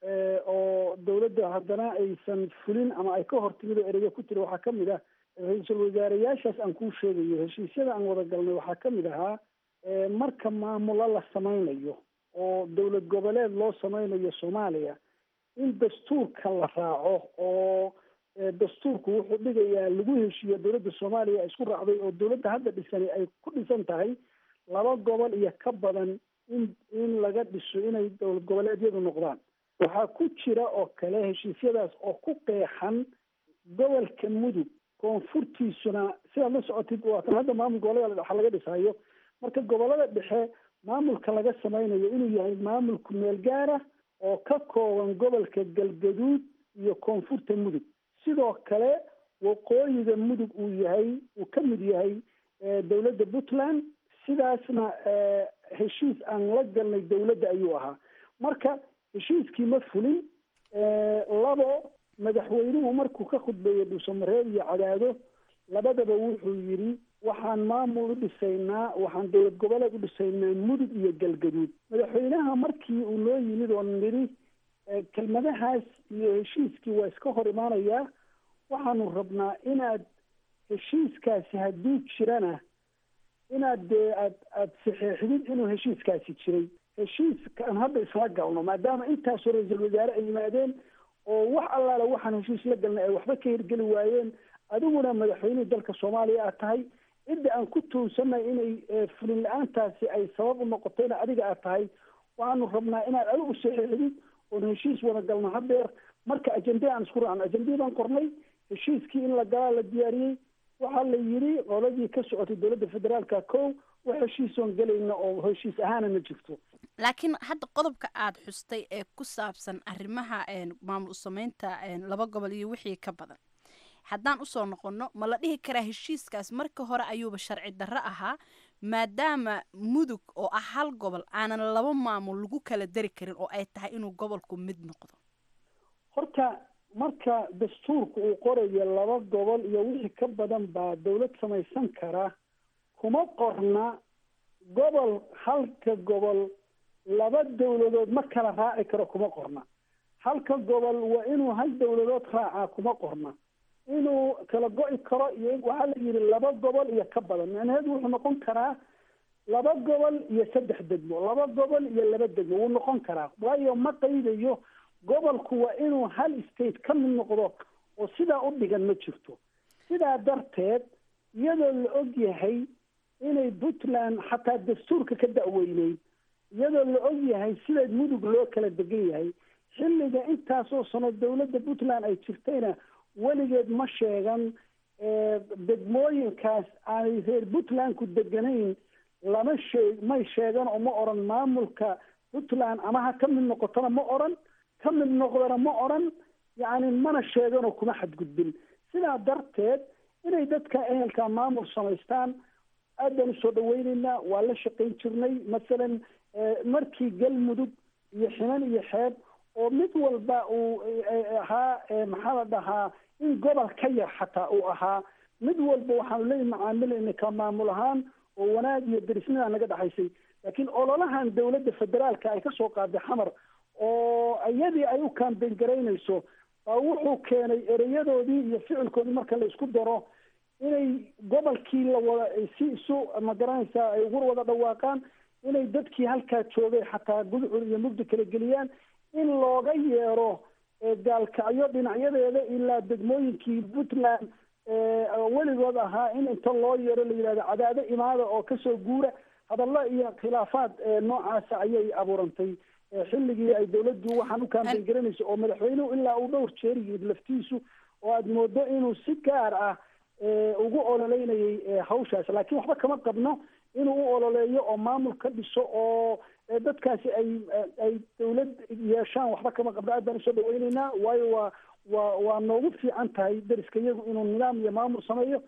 oo dowladda haddana aysan fulin ama ay ka hortimid oo ereyga ku tiri waxaa kamid ah ra-iisul wasaareyaashaas aan kuu sheegayo heshiisyada aan wada galnay waxaa kamid ahaa marka maamulo la sameynayo oo dowlad goboleed loo sameynayo soomaaliya in dastuurka la raaco oo dastuurku wuxuu dhigayaa lagu heshiiyo dowladda soomaaliya isku raacday oo dowladda hadda dhisani ay ku dhisan tahay laba gobol iyo ka badan in in laga dhiso inay dowlad goboleedyadu noqdaan waxaa ku jira oo kale heshiisyadaas oo ku qeexan gobolka mudug koonfurtiisuna sidaad la socotid waa kan hadda maamul gobolada dhexe laga dhisayo marka gobolada dhexe maamulka laga sameynayo inuu yahay maamulku meel gaara oo ka kooban gobolka galgaduud iyo koonfurta mudug sidoo kale waqooyiga mudug uu yahay uu ka mid yahay dowladda puntland sidaasna heshiis aan la galnay dowladda ayuu ahaa marka heshiiskii ma fulin labo madaxweynuhu markuu ka khudbeeyey dhuusamareeb iyo cadaado labadaba wuxuu yidhi waxaan maamul u dhisaynaa waxaan dowlad goboleed u dhisaynaa mudug iyo galgaduud madaxweynaha markii uu noo yimid oo nidhi kelmadahaas iyo heshiiskii waa iska hor imaanayaa waxaanu rabnaa inaad heshiiskaasi hadduu jirana inaad dee aad aada saxeexdid inuu heshiiskaasi jiray heshiiskaan hadda isla galno maadaama intaasoo ra-iisul wasaare ay yimaadeen oo wax allaala waxaan heshiis la galnay ay waxba ka hirgeli waayeen adiguna madaxweynihii dalka soomaaliya aad tahay cidda aan ku tuunsanay inay fulin la-aantaasi ay sabab u noqotayna adiga aad tahay waxaanu rabnaa inaad adigu saxeexdid oon heshiis wada galno hadeer marka ajende aan isku raacno ajendii baan qornay heshiiskii in la galaa la diyaariyey waxaa la yidhi qoladii ka socotay dowladda federaalka kow wax heshiisoon gelayna oo heshiis ahaana ma jirto laakiin hadda qodobka aada xustay ee ku saabsan arrimaha maamul sameynta laba gobol iyo wixii ka badan haddaan usoo noqonno ma la dhihi karaa heshiiskaas marka hore ayuuba sharci darro ahaa maadaama mudug oo ah hal gobol aanan laba maamul lagu kala dari karin oo ay tahay inuu gobolku mid noqdo horta marka dastuurka uu qorayo laba gobol iyo wixii ka badan baa dowlad samaysan kara kuma qorna gobol halka gobol laba dowladood ma kala raaci karo kuma qorna halka gobol waa inuu hal dowladood raacaa kuma qorna inuu kala go-i karo iyo waxaa la yidhi laba gobol iyo ka badan macnaheedu wuxuu noqon karaa laba gobol iyo saddex degmo laba gobol iyo laba degmo wuu noqon karaa waayo ma qaydayo gobolku waa inuu hal state ka mid noqdo oo sidaa u dhigan ma jirto sidaa darteed iyadoo la og yahay inay puntland xataa dastuurka ka da-weyneyd iyadoo la og yahay sida mudug loo kala degan yahay xilliga intaasoo sano dowladda puntland ay jirtayna weligeed ma sheegan degmooyinkaas aanay reer puntlandku deganayn lama sheeg may sheegan oo ma oran maamulka puntland ama ha ka mid noqotona ma oran ka mid noqdona ma oran yacni mana sheeganoo kuma xadgudbin sidaa darteed inay dadka ehelka maamul samaystaan aad baan usoo dhaweyneynaa waa la shaqayn jirnay masalan markii galmudug iyo xinan iyo xeeb oo mid walba uu ahaa maxaa la dhahaa in gobol ka yar xataa uu ahaa mid walba waxaanu leeyi macaamilayna ka maamul ahaan oo wanaag iyo derisnida naga dhexaysay laakiin ololahan dowladda federaalka ay kasoo qaaday xamar oo iyadii ay u kaambeyn garaynayso baa wuxuu keenay ereyadoodii iyo ficilkoodii marka la isku daro inay gobolkii la wada si isu magaranaysaa ay ugu wada dhawaaqaan inay dadkii halkaa joogay xataa gudcur iyo mugdi kala geliyaan in looga yeero gaalkacyo dhinacyadeeda ilaa degmooyinkii puntland weligood ahaa in inta loo yeero la yidhahdo cadaado imaada oo kasoo guura hadallo iyo khilaafaad noocaasa ayay abuurantay xilligii ay dowladdu waxaan u kaambeyn garanayso oo madaxweynuhu ilaa uu dhowr jeer yimid laftiisu oo aada moodo inuu si gaar ah ugu ololeynayay hawshaas laakiin waxba kama qabno inuu u ololeeyo oo maamul ka dhiso oo dadkaasi ay ay dowlad yeeshaan waxba kama qabno aad baan usoo dhaweyneynaa waayo waa waa waa noogu fiican tahay deriska iyagu inuu nidaam iyo maamul sameeyo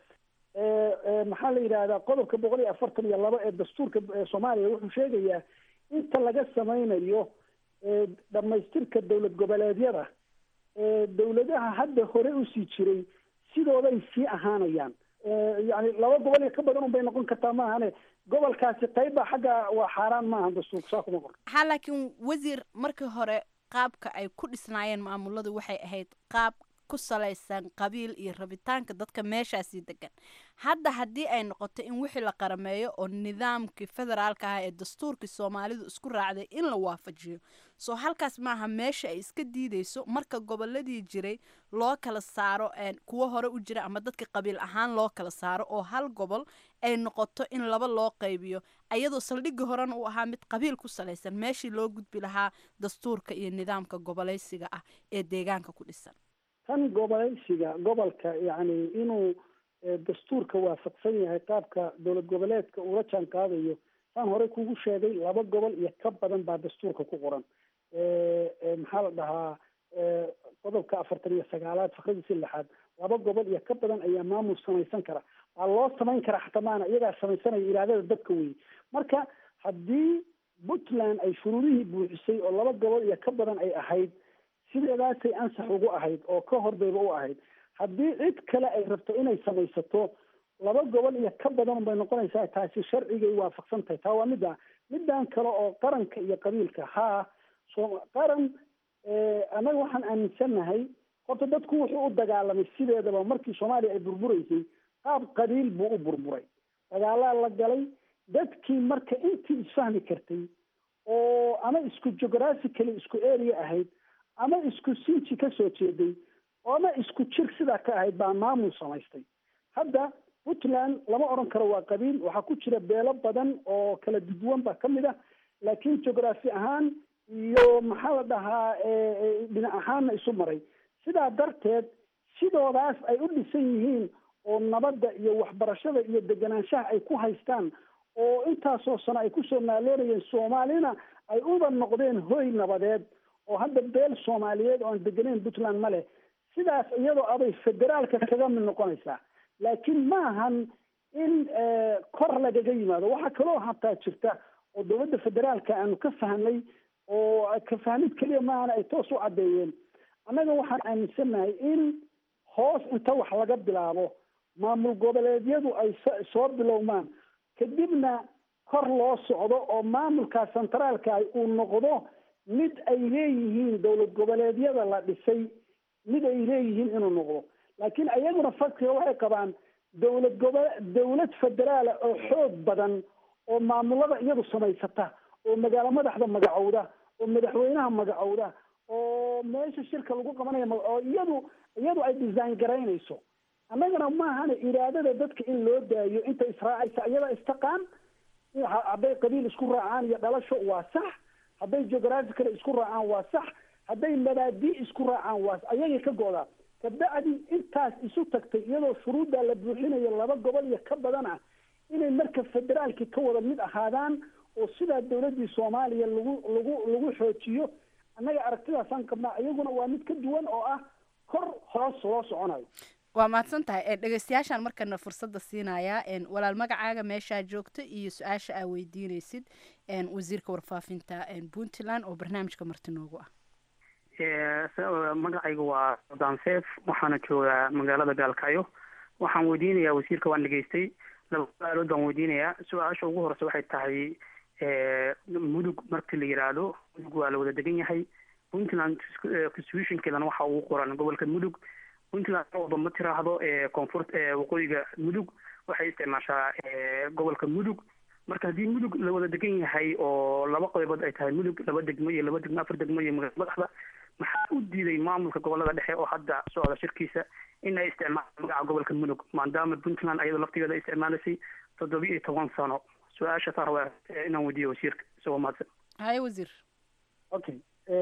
maxaa la yidhahdaa qodobka boqol iyo afartan iyo labo ee dastuurka soomaaliya wuxuu sheegayaa inta laga sameynayo dhamaystirka dowlad goboleedyada dowladaha hadda hore usii jiray sidooday sii ahaanayaan yani laba gobol iyo ka badan un bay noqon kartaa maahane gobolkaasi qayba xagga waa xaaraan maaha dastuurka saa kuma qor ha laakiin wasiir markii hore qaabka ay ku dhisnaayeen maamuladu waxay ahayd qaab ku salaysan qabiil iyo rabitaanka dadka meeshaasi degan hadda haddii ay noqoto in wixii la qarameeyo oo nidaamkii federaalka ah ee dastuurkii soomaalidu isku raacday in la waafajiyo soo halkaas maaha meesha ay iska diideyso marka goboladii jiray loo kala saaro kuwo hore u jira ama dadka qabiil ahaan loo kala saaro oo hal gobol ay noqoto in laba loo qaybiyo ayadoo saldhigii horena uu ahaa mid qabiil ku salaysan meeshii loo gudbi lahaa dastuurka iyo nidaamka goboleysiga ah ee deegaanka ku dhisan tan goboleysiga gobolka yacni inuu dastuurka waafaqsan yahay qaabka dowlad goboleedka uula jaan qaadayo saan horey kugu sheegay laba gobol iyo ka badan baa dastuurka ku qoran maxaa la dhahaa qodobka afartan iyo sagaalaad fakradiisi lixaad laba gobol iyo ka badan ayaa maamul samaysan kara waa loo samayn karaa xataa maana iyagaa samaysanaya iraadada dadka wey marka haddii puntland ay shuruudihii buuxisay oo laba gobol iyo ka badan ay ahayd sideedaasay ansax ugu ahayd oo ka hordayba u ahayd haddii cid kale ay rabto inay samaysato laba gobol iyo ka badan bay noqonaysaa taasi sharcigay waafaqsan tahay taa waa midda middan kale oo qaranka iyo qabiilka haa so qaran annaga waxaan aaminsannahay horta dadku wuxuu u dagaalamay sideedaba markii soomaaliya ay burburaysay qaab qabiil buu u burburay dagaalaa la galay dadkii marka intii isfahmi kartay oo ama isku geographically isku area ahayd ama isku sinji ka soo jeeday ama isku jir sidaa ka ahayd baa maamul samaystay hadda puntland lama odhan karo waa qabiil waxaa ku jira beelo badan oo kala duduwan baa ka mid ah laakiin geography ahaan iyo maxaa la dhahaa dhinac ahaanna isu maray sidaa darteed sidoodaas ay u dhisan yihiin oo nabadda iyo waxbarashada iyo deganaanshaha ay ku haystaan oo intaasoo sano ay kusoo naaloonayeen soomaalina ay uba noqdeen hoy nabadeed oo hadda beel soomaaliyeed oo aan degenayn puntland ma leh sidaas iyadoo abay federaalka kaga mid noqonaysaa laakiin ma ahan in kor lagaga yimaado waxaa kaloo hataa jirta oo dowladda federaalka aanu ka fahnay oo ka fahmid keliya maahana ay toos u caddeeyeen annaga waxaan aaminsannahay in hoos inta wax laga bilaabo maamul goboleedyadu ay soo bilowmaan kadibna kor loo socdo oo maamulka centraalka uu noqdo mid ay leeyihiin dowlad goboleedyada la dhisay mid ay leeyihiin inuu noqdo laakiin ayaguna fakriga waxay qabaan dowlad gobo dowlad federaala oo xoog badan oo maamulada iyadu samaysata oo magaalo madaxda magacowda oo madaxweynaha magacowda oo meesha shirka lagu qabanaya oo iyadu iyadu ay design garaynayso annagana maahana iraadada dadka in loo daayo inta israacaysa iyada istaqaan hadday qabiil isku raacaan iyo dhalasho waa sax hadday geographical isku raacaan waa sax hadday mabaadii isku raacaan waa ayagay ka go'daa kabacdi intaas isu tagtay iyadoo shuruuddaa la buuxinayo laba gobol iyo ka badan ah inay marka federaalki ka wada mid ahaadaan oo sidaa dowladdii soomaaliya lagu lagu lagu xoojiyo annaga aragtidaasaan qabnaa iyaguna waa mid ka duwan oo ah kor hoos loo soconayo waa mahadsan tahay dhegeystayaashaan markana fursadda siinayaa walaal magacaaga meeshaa joogta iyo su-aasha aa weydiineysid wasiirka warfaafinta puntland oo barnaamijka marti noogu ah magacayga waa sudaan seef waxaana joogaa magaalada gaalkacyo waxaan weydiinayaa wasiirka waan dhegeystay laba su-aalood baan weydiinayaa su-aasha ugu horeysa waxay tahay mudug markii la yiraahdo mudug waa la wada degan yahay puntland constitutionkeedana waxa ugu qoran gobolka mudug puntland walba ma tiraahdo koonfur waqooyiga mudug waxay isticmaashaa gobolka mudug marka haddii mudug la wada degan yahay oo laba qaybood ay tahay mudug laba degmo iyo laba degmo afar degmo iyo magaala madaxda maxaa u diiday maamulka gobolada dhexe oo hadda socda shirkiisa in ay isticmaalaan magaca gobolka mudug maadaama puntland ayadoo laftigeeda ay isticmaalaysay toddoba iyo toban sano su-aasha saar waa inaan weydiiyo wasiirka isagoo mahadsan haye wasiir okay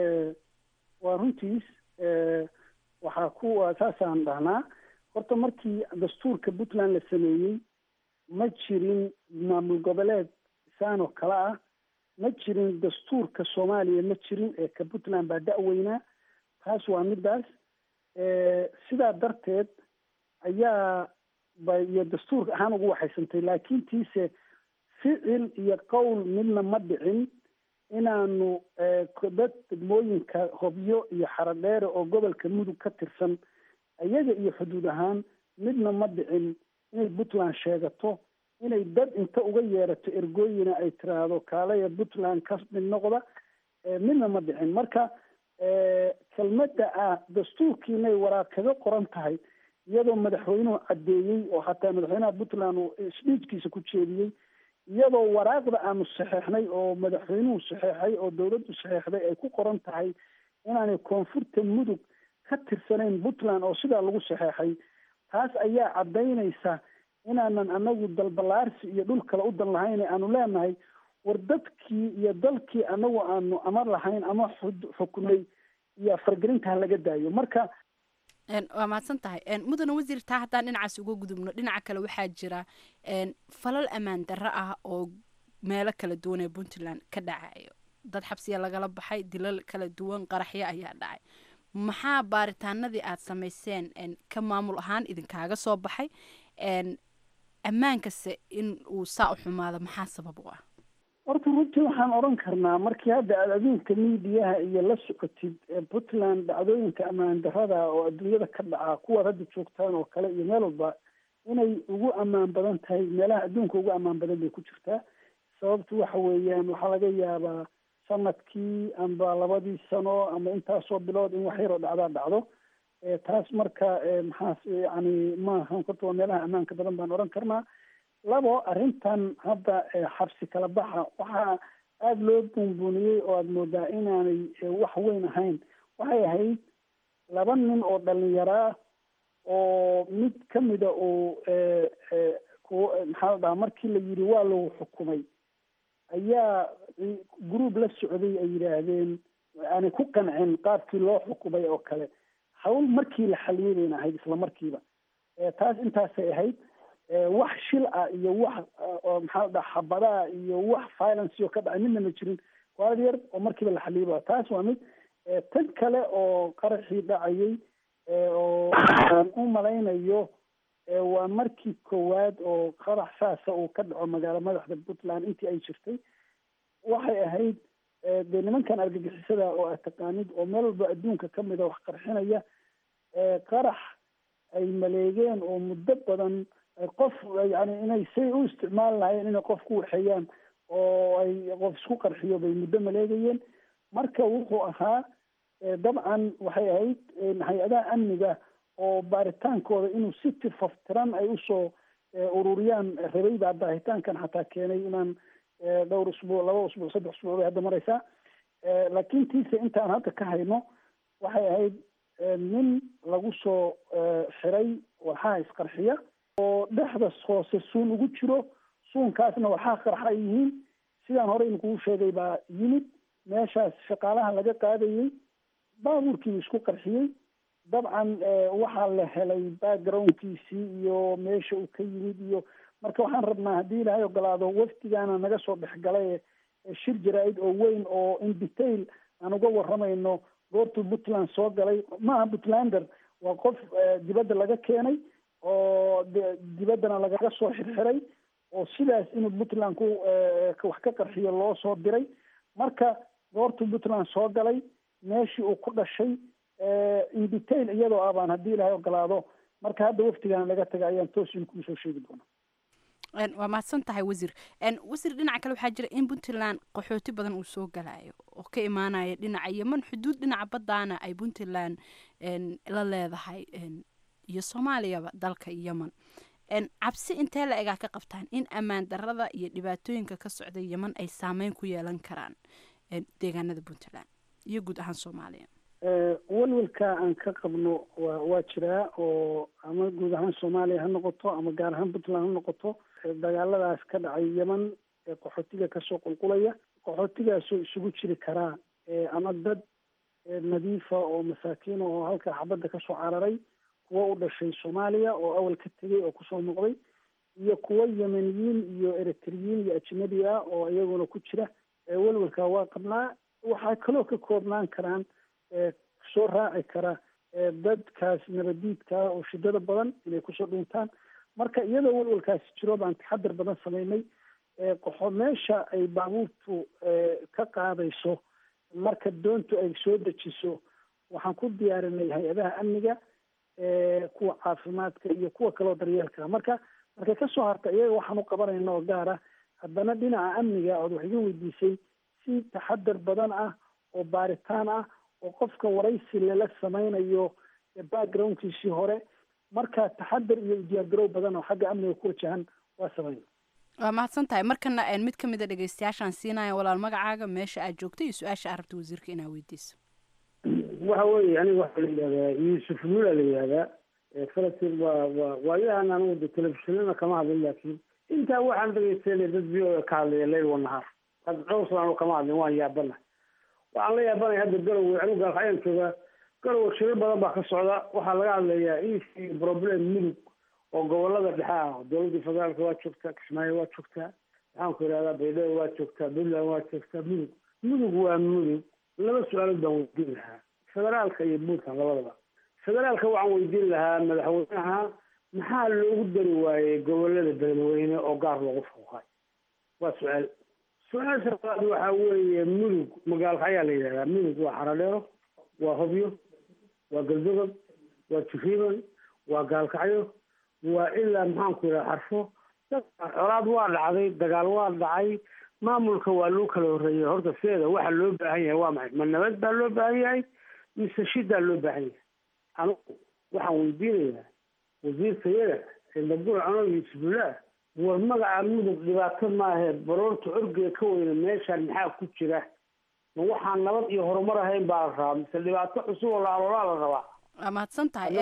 waa runtiis waxaa kuwa saasaan dhahnaa horta markii dastuurka puntland la sameeyey ma jirin maamul goboleed saanoo kale ah ma jirin dastuurka soomaaliya ma jirin ee ka puntland baa da-weynaa taas waa midaas sidaa darteed ayaa ba iyo dastuurka ahaan ugu waxaysantay laakiin tiise ficil iyo qowl midna ma dhicin inaanu dad degmooyinka hobyo iyo xaradheere oo gobolka mudug ka tirsan iyaga iyo xuduud ahaan midna ma dhicin inay puntland sheegato inay dad inta uga yeerato ergooyina ay tiraahdo kaalaya puntland ka mid noqda midna ma dhicin marka kelmadda ah dastuurkiinay waraaq kaga qoran tahay iyadoo madaxweynuhu caddeeyey oo hataa madaxweynaha puntland uu sbiijkiisa ku jeediyey iyadoo waraaqda aanu saxeexnay oo madaxweynuhu saxeexay oo dawladdu saxeexday ay ku qoran tahay inaanay koonfurta mudug ka tirsanayn puntland oo sidaa lagu saxeexay taas ayaa caddaynaysa inaanan anagu dalbalaarsi iyo dhul kale u dan lahayn aanu leenahay war dadkii iyo dalkii anagu aanu amar lahayn ama xukunay iyo fargelinta ha laga daayo marka waa mahadsan tahay mudane wasiir taa haddaan dhinacaas uga gudubno dhinaca kale waxaa jira falal ammaan darro ah oo meelo kala duwan ee puntland ka dhacayo dad xabsiya lagala baxay dilal kala duwan qaraxyo ayaa dhacay maxaa baaritaanadii aad samayseen ka maamul ahaan idinkaaga soo baxay ammaankase in uu saa u xumaado maxaa sabab u ah horta runtii waxaan odhan karnaa markii hadda aad adduunka miidiyaha iyo la socotid puntland dhacdooyinka ammaan darada oo adduunyada ka dhaca kuwaad hadda joogtaan oo kale iyo meel walba inay ugu ammaan badan tahay meelaha adduunka ugu ammaan badan bay ku jirtaa sababtu waxa weeyaan waxaa laga yaabaa sanadkii amba labadii sano ama intaasoo bilood in wax yaroo dhacdaa dhacdo taas marka maxaas yani maaha horta waa meelaha ammaanka badan baan odhan karnaa labo arrintan hadda xabsi kala baxa waxaa aada loo buunbuuniyey oo aada moodaa inaanay wax weyn ahayn waxay ahayd laba nin oo dhalinyaraa oo mid kamida uu maxaa la dhahaa markii la yidhi waa lagu xukumay ayaa group la socday ay yidhaahdeen aanay ku qancin qaabkii loo xukumay oo kale hawl markii la xaliyey bayna ahayd isla markiiba taas intaasay ahayd wax shil ah iyo wax maxaa la dhaha xabadaa iyo wax violence oo ka dhacay midna ma jirin waad yar oo markiiba la xaliyay taas waa mid tan kale oo qaraxii dhacayay oo aan u malaynayo waa markii koowaad oo qarax saasa uu ka dhaco magaalo madaxda puntland intii ay jirtay waxay ahayd dee nimankan argagixisada oo aad taqaanid oo meel walba adduunka kamida wax qarxinaya qarax ay maleegeen oo muddo badan qof yani inay say u isticmaali lahayen inay qof ku waxeeyaan oo ay qof isku qarxiyo bay muddo maleegayeen marka wuxuu ahaa dabcan waxay ahayd hay-adaha amniga oo baaritaankooda inuu si tifaftiran ay usoo ururiyaan rabay baa daahitaankan xataa keenay inaan dhowr usbuuc laba usbuuc saddex usbuuc bay hadda mareysaa laakiin tiise intaan hadda ka hayno waxay ahayd nin lagu soo xiray waxaa isqarxiya oo dhexda hoose suun ugu jiro suunkaasna waxaa qarxa ay yihiin sidaan hore inkugu sheegay baa yimid meeshaas shaqaalaha laga qaadayey baabuurkiibu isku qarxiyey dabcan waxaa la helay backgroundkiisii iyo meesha uu ka yimid iyo marka waxaan rabnaa haddii ilaahay ogolaado wafdigaana naga soo dhexgalay shir jaraa-id oo weyn oo in detail aan uga waramayno goortuu puntland soo galay maaha puntlander waa qof dibadda laga keenay oo dibaddana lagaga soo xirxiray oo sidaas inuu puntland ku wax ka qarxiyo loo soo diray marka goortuu puntland soo galay meeshii uu ku dhashay in detail iyadoo ah baan haddii ilaahay ogolaado marka hadda waftigaana laga taga ayaan toos in kuu soo sheegi doonaa waa mahadsan tahay wasiir wasiir dhinaca kale waxaa jira in puntland qaxooti badan uu soo galayo oo ka imaanaya dhinaca yeman xuduud dhinaca baddaana ay puntland la leedahay iyo soomaaliyaba dalka yeman cabsi intee la egaa ka qabtaan in ammaan darada iyo dhibaatooyinka ka socda yeman ay saameyn ku yeelan karaan deegaanada puntland iyo guud ahaan soomaaliya walwalka aan ka qabno wa waa jiraa oo ama guud ahaan soomaaliya ha noqoto ama gaar ahaan puntland ha noqoto dagaaladaas ka dhacay yeman ee qaxootiga kasoo qulqulaya qaxootigaasoo isugu jiri karaa ama dad nadiifa oo masaakiina oo halkaa xabadda kasoo cararay kuwo u dhashay soomaaliya oo awal ka tegay oo kusoo noqday iyo kuwo yemeniyiin iyo eritriyiin iyo ajnabi ah oo iyaguna ku jira welwalka waa qabnaa waxaa kaloo ka koobnaan karaan soo raaci kara dadkaas nabadiidka oo shidada badan inay kusoo dhuuntaan marka iyadoo walwalkaasi jiro baan taxadar badan sameynay qoxo meesha ay baabuurtu ka qaadayso marka doontu ay soo dejiso waxaan ku diyaarinay hay-adaha amniga kuwa caafimaadka iyo kuwa kaleo daryeelka marka markay kasoo harta iyaga waxaan u qabanayna oo gaar ah haddana dhinaca amniga ood wax iga weydiisay si taxadar badan ah oo baaritaan ah oo qofka waraysi lala sameynayo backgroundkiisii hore marka taxadar iyo diyaargarow badan oo xagga amniga ku wajahan waa sameyn waa mahadsan tahay markana mid ka mid a dhegeystayaashaan siinaya walaal magacaaga meesha aad joogto iyo su-aasha aad rabta wasiirka inaa weydiiso waxa weeye aniga waxaa la yidhahdaa yuusuf nuula la yidhahdaa falastiin waa waa waayahan anigu de telefishinana kama hadlin laakiin intaa waxaan dhegeysanay dad v o ka hadlaya leyl wanahaar hadda dhowr sano anu kama hadlin waan yaabana waxaan la yaabanaya hadda garowe anigu gaalkacyan joogaa garowe shirir badan baa ka socda waxaa laga hadlayaa isi problem mudug oo gobolada dhexe ah dowladda federaalka waa joogtaa kismaayo waa joogtaa maxaan ku yidhahdaa baydhabo waa joogtaa puntland waa joogtaa mudug mudug waa mudug laba su-aalood baan weydiin lahaa federaalka iyo puntland labadaba federaalka waxaan weydiin lahaa madaxweynaha maxaa loogu dari waayey gobolada beledweyne oo gaar loogu fuuqay waa su-aal su-aasha labaad waxaa weeye mudug magaalka ayaa la yidhahdaa mudug waa xaradheero waa hobyo waa galdogob waa jufriban waa gaalkacyo waa ilaa maxaan ku yidhaha xarfo colaad waa dhacday dagaal waa dhacay maamulka waa loo kala horreeyay horta sideeda waxa loo baahan yahay waa maxay ma nabad baa loo baahan yahay mise shidaa loo baahan yahay anigu waxaan weydiinayaa wasiirkayada sindabul cano yuusufullah war magaca mudug dhibaato maahe baroorta orgee ka weyna meeshaan maxaa ku jira ma waxaan nabad iyo horumar ahayn baa la rabaa mise dhibaato cusub oo la aloolaa la rabaa waa mahadsan tahay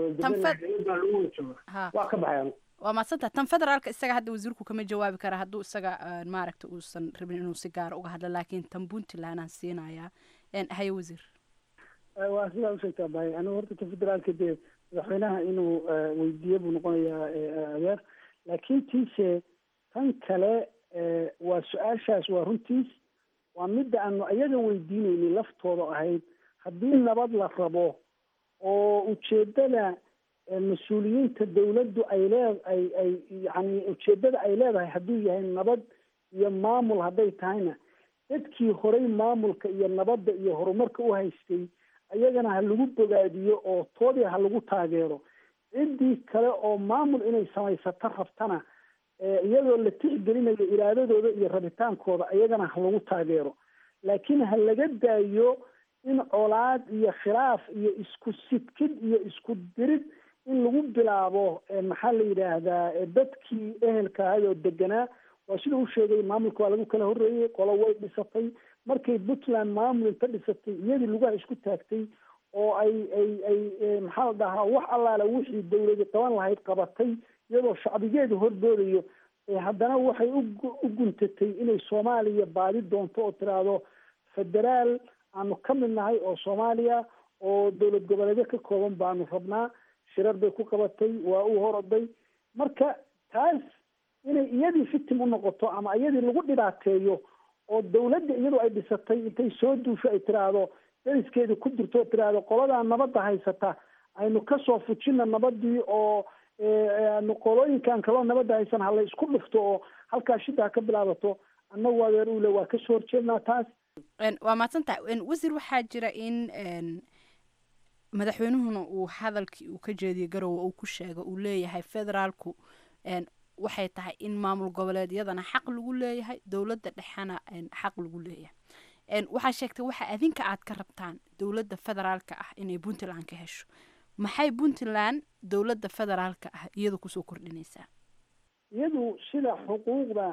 waa ka baxay waa mahadsan tahay tan federaalka isaga hadda wasiirku kama jawaabi kara hadduu isaga maaragta uusan rabin inuu si gaara uga hadlo laakiin tan puntland aan siinayaa haye wasiir waa sidaa usheegtaa bahay anigu horta ta federaalka dee madaxweynaha inuu weydiiye buu noqonayaa adeer laakiin tiise tan kale waa su-aashaas waa runtiis waa midda aanu iyaga weydiinaynay laftooda ahayd haddii nabad la rabo oo ujeedada mas-uuliyiinta dawladdu ay lee ay ay yani ujeedada ay leedahay hadduu yahay nabad iyo maamul hadday tahayna dadkii horay maamulka iyo nabadda iyo horumarka u haystay ayagana ha lagu bogaadiyo oo toodii ha lagu taageero ciddii kale oo maamul inay samaysato rabtana iyadoo la tixgelinayo iraadadooda iyo rabitaankooda iyagana ha lagu taageero laakiin ha laga daayo in colaad iyo khilaaf iyo isku sidkid iyo isku dirid in lagu bilaabo maxaa la yidhaahdaa dadkii ehelka ahay oo deganaa waa sida u sheegay maamulka waa lagu kala horreeyey qolo way dhisatay markay puntland maamul inta dhisatay iyadii lugaha isku taagtay oo ay ay ay maxaa la dhahaa wax allaala wixii dawladi qaban lahayd qabatay iyadoo shacbigeedu horboodayo haddana waxay u guntatay inay soomaaliya baadi doonto oo tiraahdo federaal aanu ka mid nahay oo soomaaliya oo dowlad goboleedyo ka kooban baanu rabnaa shirar bay ku qabatay waa u horoday marka taas inay iyadii fitim u noqoto ama iyadii lagu dhibaateeyo oo dawladda iyadoo ay dhisatay intay soo duusho ay tiraahdo dariskeedii ku jirto oo tiraahdo qoladaa nabadda haysata aynu kasoo fujina nabadii oo nu qolooyinkan kaloo nabadda haysan hala isku dhufto oo halkaa shida ha ka bilaabato annagu adeer ule waa kasoo horjeednaa taas waa mahadsan tahay wasiir waxaa jira in madaxweynuhuna uu hadalkii uu ka jeediyey garowe uu ku sheego uu leeyahay federaalku waxay tahay in maamul goboleedyadana xaq lagu leeyahay dowladda dhexena xaq lagu leeyahay waxaa sheegtay waxa adinka aad ka rabtaan dowladda federaalka ah inay puntland ka hesho maxay puntland dowladda federaalka ah iyadu kusoo kordhinaysaa iyadu sida xuquuqda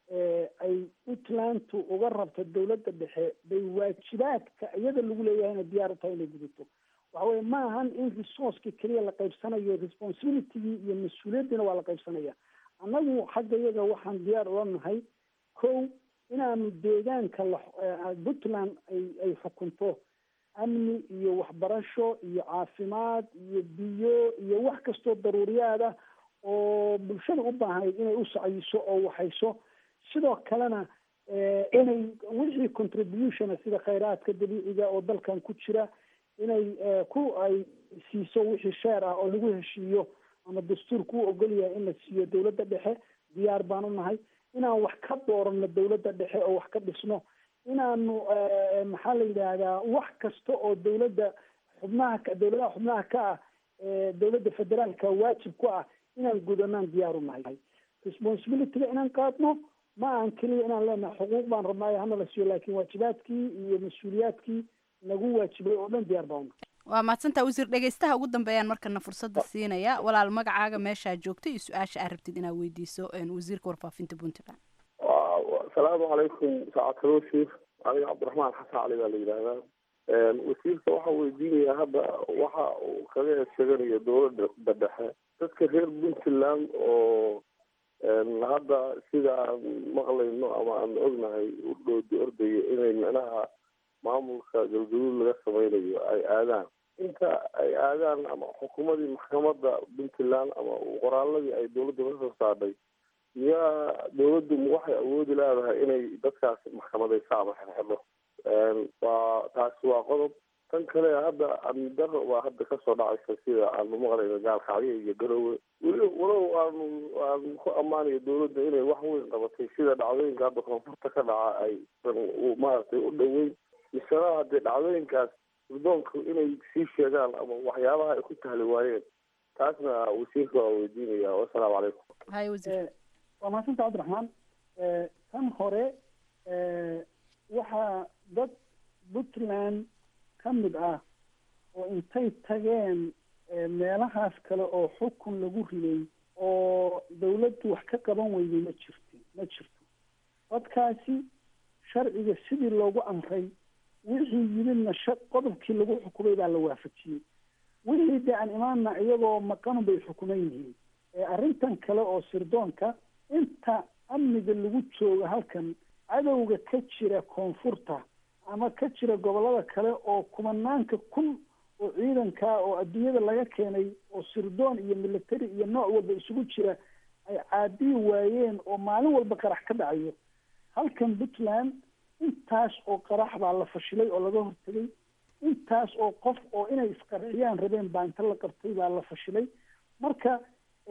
ay puntlandtu uga rabto dawladda dhexe bay waajibaadka iyada lagu leeyahayna diyaar u tahay inay gudato waxa weye ma ahan in resourceki keliya la qaybsanayo responsibilitygii iyo mas-uuliyaddiina waa la qaybsanaya annagu xagga iyaga waxaan diyaar ula nahay kow inaanu deegaanka la puntland ay ay xukunto amni iyo waxbarasho iyo caafimaad iyo biyo iyo wax kastoo daruuriyaad ah oo bulshada u baahnayd inay u sacyiso oo waxayso sidoo kalena inay wixii contributiona sida khayraadka dabiiciga oo dalkan ku jira inay ku ay siiso wixii sheer ah oo lagu heshiiyo ama dastuurku u ogol yahay in la siiyo dowladda dhexe diyaar baan u nahay inaan wax ka doorano dowladda dhexe oo wax ka dhisno inaanu maxaa la yidhaahdaa wax kasta oo dowladda xubnaha ka dowladaha xubnaha ka ah dowladda federaalka waajib ku ah inaan gudanaan diyaar u nahay responsibilityga inaan qaadno ma aan keliya inaan leenahay xuquuq baan rabnaayo hana la siiyo laakiin waajibaadkii iyo mas-uuliyaadkii nagu waajibay oo dhan diyaar baan u nahay waa mahadsantaa wasiir dhegeystaha ugu dambeeyaan markana fursadda siinaya walaal magacaaga meeshaa joogta iyo su-aasha aad rabtid inaad weydiiso wasiirka warfaafinta puntland asalaamu calaykum saacadkaloo sheikh aniga cabdiraxmaan xasan cali baa la yidhaahdaa wasiirka waxaa weydiinayaa hadda waxa uu kaga sheeganayo dowladda dhexe dadka reer puntland oo hadda sida aan maqlayno ama aan ognahay u dhoodi ordaya inay micnaha maamulka galgaduud laga sameynayo ay aadaan inta ay aadaan ama xukuumadii maxkamadda puntland ama qoraaladii ay dowladda ka soo saadhay miyaa dowladdu waxay awoodi leedahay inay dadkaas maxkamadayso ama xirxidho waa taasi waa qodob tan kale hadda amni daro baa hadda kasoo dhacaysa sida aanu maqlayno gaalkacyo iyo garowe weli walow aanu aan ku ammaanayo dowladda inay wax weyn qabatay sida dhacdooyinka hadda koonfurta ka dhaca ay maaragtay u dhoweyn misena haddee dhacdooyinkaas gurdoonku inay sii sheegaan ama waxyaabaha ay ku tahli waayeen taasna wasiirka waa weydiinaya wasalaamu calaykum hay wasiir waa mahadsanta cabdiraxmaan tan hore waxaa dad puntland ka mid ah oo intay tageen meelahaas kale oo xukun lagu riday oo dawladdu wax ka qaban weyday ma jirto ma jirto dadkaasi sharciga sidii loogu amray wixii yimidna sha qodobkii lagu xukumay baa la waafajiyey wixii dee aan imaanna iyagoo maqan bay xukuman yihiin arrintan kale oo sirdoonka inta amniga lagu joogo halkan cadowga ka jira koonfurta ama ka jira gobollada kale oo kumanaanka kun oo ciidankaa oo adduunyada laga keenay oo sirdoon iyo military iyo nooc walba isugu jira ay caadiyi waayeen oo maalin walba qarax ka dhacayo halkan puntland intaas oo qarax baa la fashilay oo laga hortegay intaas oo qof oo inay isqarxiyaan rabeen baa inta la qabtay baa la fashilay marka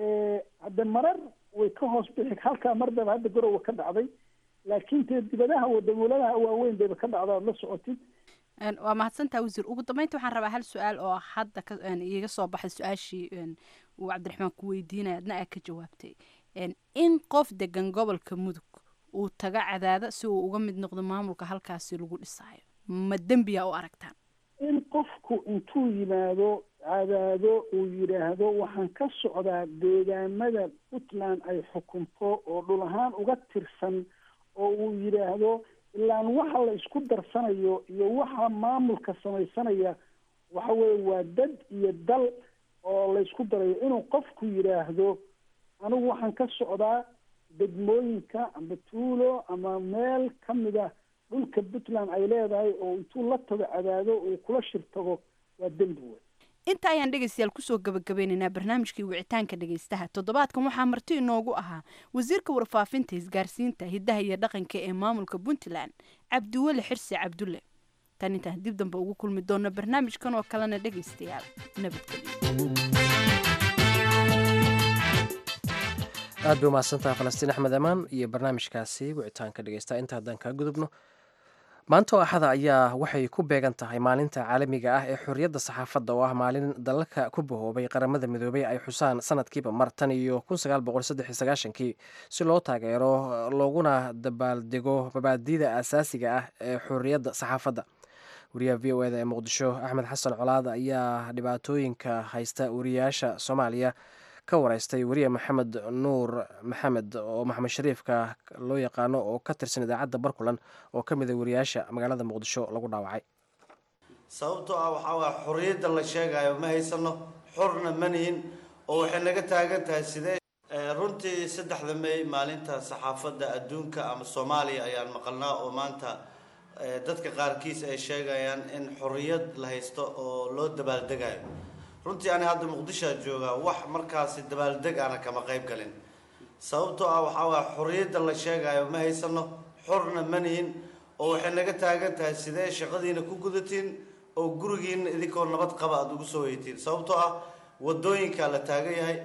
hadde marar way ka hoos bixi halkaa mardaba hadda garowa ka dhacday laakiin tee dibadaha wadamoladaha waaweyn bayba ka dhacda ad la socotid waa mahadsantaa wasiir ugu dambeynta waxaan rabaa hal su-aal oo hadda ka iiga soo baxay su-aashii uu cabdiraxmaan ku weydiinaya adna aad ka jawaabtay in qof degan gobolka mudug uu taga cadaada si uu uga mid noqdo maamulka halkaasi lagu dhisaayo ma dembiya u aragtaan in qofku intuu yimaado cadaado uu yidhaahdo waxaan ka socdaa deegaamada puntland ay xukunto oo dhul ahaan uga tirsan oo uu yidhaahdo ilaan waxa la isku darsanayo iyo waxa maamulka samaysanaya waxa weeye waa dad iyo dal oo la isku darayo inuu qofku yidhaahdo anigu waxaan ka socdaa degmooyinka amba tuulo ama meel ka mid ah dhulka puntland ay leedahay oo intuu la tago cadaado uu kula shir tago waa dembi wey inta ayaan dhegaystayaal kusoo gabagabeynaynaa barnaamijkii wicitaanka dhegaystaha toddobaadkan waxaa marti inoogu ahaa wasiirka warfaafinta isgaarsiinta hiddaha iyo dhaqanka ee maamulka puntland cabdiweli xirsi cabdulle tan intaan dib dambe ugu kulmi doonno barnaamijkan oo kalena dhegaystayaal nabadgelyo aad bay umahadsantaha falastiin axmed amaan iyo barnaamijkaasi wicitaanka dhegeysta inta haddaan kaa gudubno maanta oo axada ayaa waxay ku beegan tahay maalinta caalamiga ah ee xorriyadda saxaafadda oo ah maalin dalalka ku bahoobay qaramada midoobay ay xusaan sanadkiiba mar tan iyo kii si loo taageero looguna dabaaldego mabaadida asaasiga ah ee xorriyadda saxaafadda wariyaha v o eda ee muqdisho axmed xasan colaad ayaa dhibaatooyinka haysta wariyaasha soomaaliya ka wareystay weriye maxamed nuur maxamed oo maxamed shariifka loo yaqaano oo ka tirsan idaacadda barkulan oo ka mid a wariyaasha magaalada muqdisho lagu dhaawacay sababtoo ah waxaa waa xorriyadda la sheegayo ma haysano xorna manihin oo waxay naga taagan tahay sidee runtii saddexda may maalinta saxaafadda adduunka ama soomaaliya ayaan maqalnaa oo maanta dadka qaarkiis ay sheegayaan in xorriyad la haysto oo loo dabaaldegayo runtii ani hadda muqdishoa joogaa wax markaasi dabaaldeg ana kama qayb galin sababtoo ah waxaa waa xorriyadda la sheegayo ma haysano xorna manihin oo waxay naga taagan tahay sidee shaqadiina ku gudatiin oo gurigiina idinkoo nabad qaba aada ugu soo weytiin sababtoo ah wadooyinkaa la taagan yahay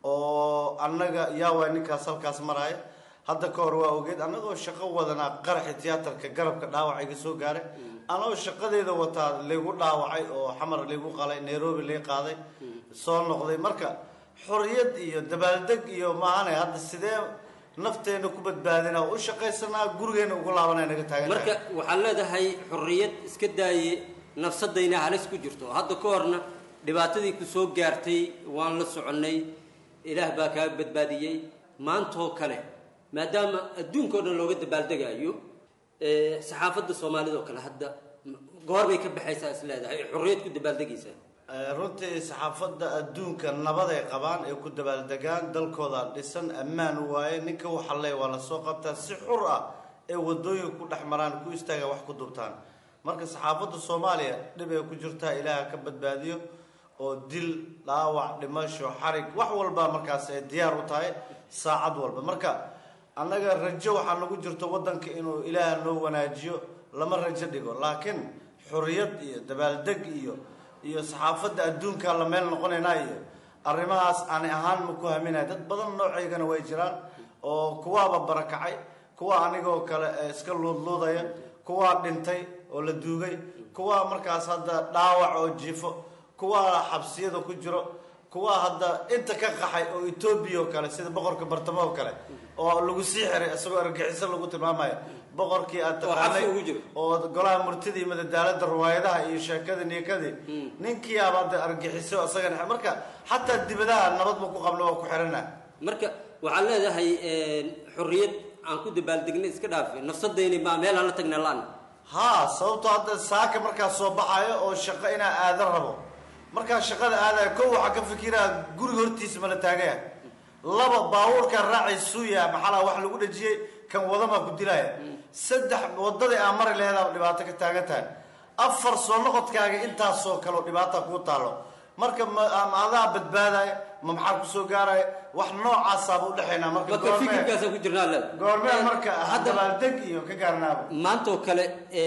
oo annaga yaa waay ninkaas halkaas maraya hadda ka hor waa ogeed annagoo shaqo wadanaa qaraxi tiyaatarka garabka dhaawac iga soo gaaray anagoo shaqadeeda wataa laygu dhaawacay oo xamar laygu qalay nairobi lay qaaday soo noqday marka xorriyad iyo dabaaldeg iyo maahane hadda sidee nafteena ku badbaadinaa u shaqaysanaa gurigeena ugu laabanay naga taagan marka waxaad leedahay xorriyad iska daaye nafsadayna halis ku jirto hadda ka horna dhibaatadii ku soo gaartay waan la soconnay ilaah baa kaa badbaadiyey maantoo kale maadaama adduunka o dhan looga dabaaldegayo saxaafadda soomaalida oo kale hadda goor bay ka baxaysaa is leedahay xorriyad ku dabaaldegaysaa runtii saxaafadda adduunka nabaday qabaan ay ku dabaaldegaan dalkooda dhisan ammaan waaye ninka waxa le waa lasoo qabtaa si xur ah ee wadooyinka ku dhex maraan ku istaaga wax ku dubtaan marka saxaafadda soomaaliya dhib ay ku jirtaa ilaaha ka badbaadiyo oo dil dhaawac dhimasho xarig wax walba markaas ay diyaar u tahay saacad walba marka annaga rajo waxaa nagu jirto waddanka inuu ilaah noo wanaajiyo lama rajo dhigo laakiin xorriyad iyo dabaaldeg iyo iyo saxaafadda adduunka la meel noqonaynaa iyo arrimahaas ani ahaan ma ku haminaya dad badan noocaygana way jiraan oo kuwaaba barakacay kuwa anigoo kale iska luudluudaya kuwaa dhintay oo la duugay kuwaa markaas hadda dhaawac oo jifo kuwaa xabsiyada ku jiro kuwaa hadda inta ka qaxay oo etoobiya oo kale sida boqorka bartamo oo kale oo lagu sii xiray isagoo argagixiso lagu tilmaamayo boqorkii aad taqaanay oo golaha murtida iyo madadaalada riwaayadaha iyo sheekadii niikadii ninkii abaad argagixiso isagana marka xataa dibadaha nabad ma ku qabno waa ku xirana marka waxaad leedahay xorriyad aan ku dabaaldegnay iska dhaafe nafsadayni baa meel aan la tagna laan haa sababtoo hadda saaka markaa soo baxayo oo shaqo inaa aadan rabo markaa shaqada aadaya kow waxaa ka fikiraa guriga hortiisa ma la taagaya laba baabuurkaa raacay suuya maxalaa wax lagu dhajiyey kan wadamaa ku dilaya saddex wadadii aa mari laheedaa dhibaato ka taagan tahay afar soo noqodkaaga intaasoo kaleo dhibaata kuu taalo marka ma adaa badbaadaya ma maxaa kusoo gaaraya wax noocaasaaba udhexaynaa marka marka fikirkaasa ku jirnaa leeda goormee marka dabaaldeg iyo ka gaarnaaba maantoo kale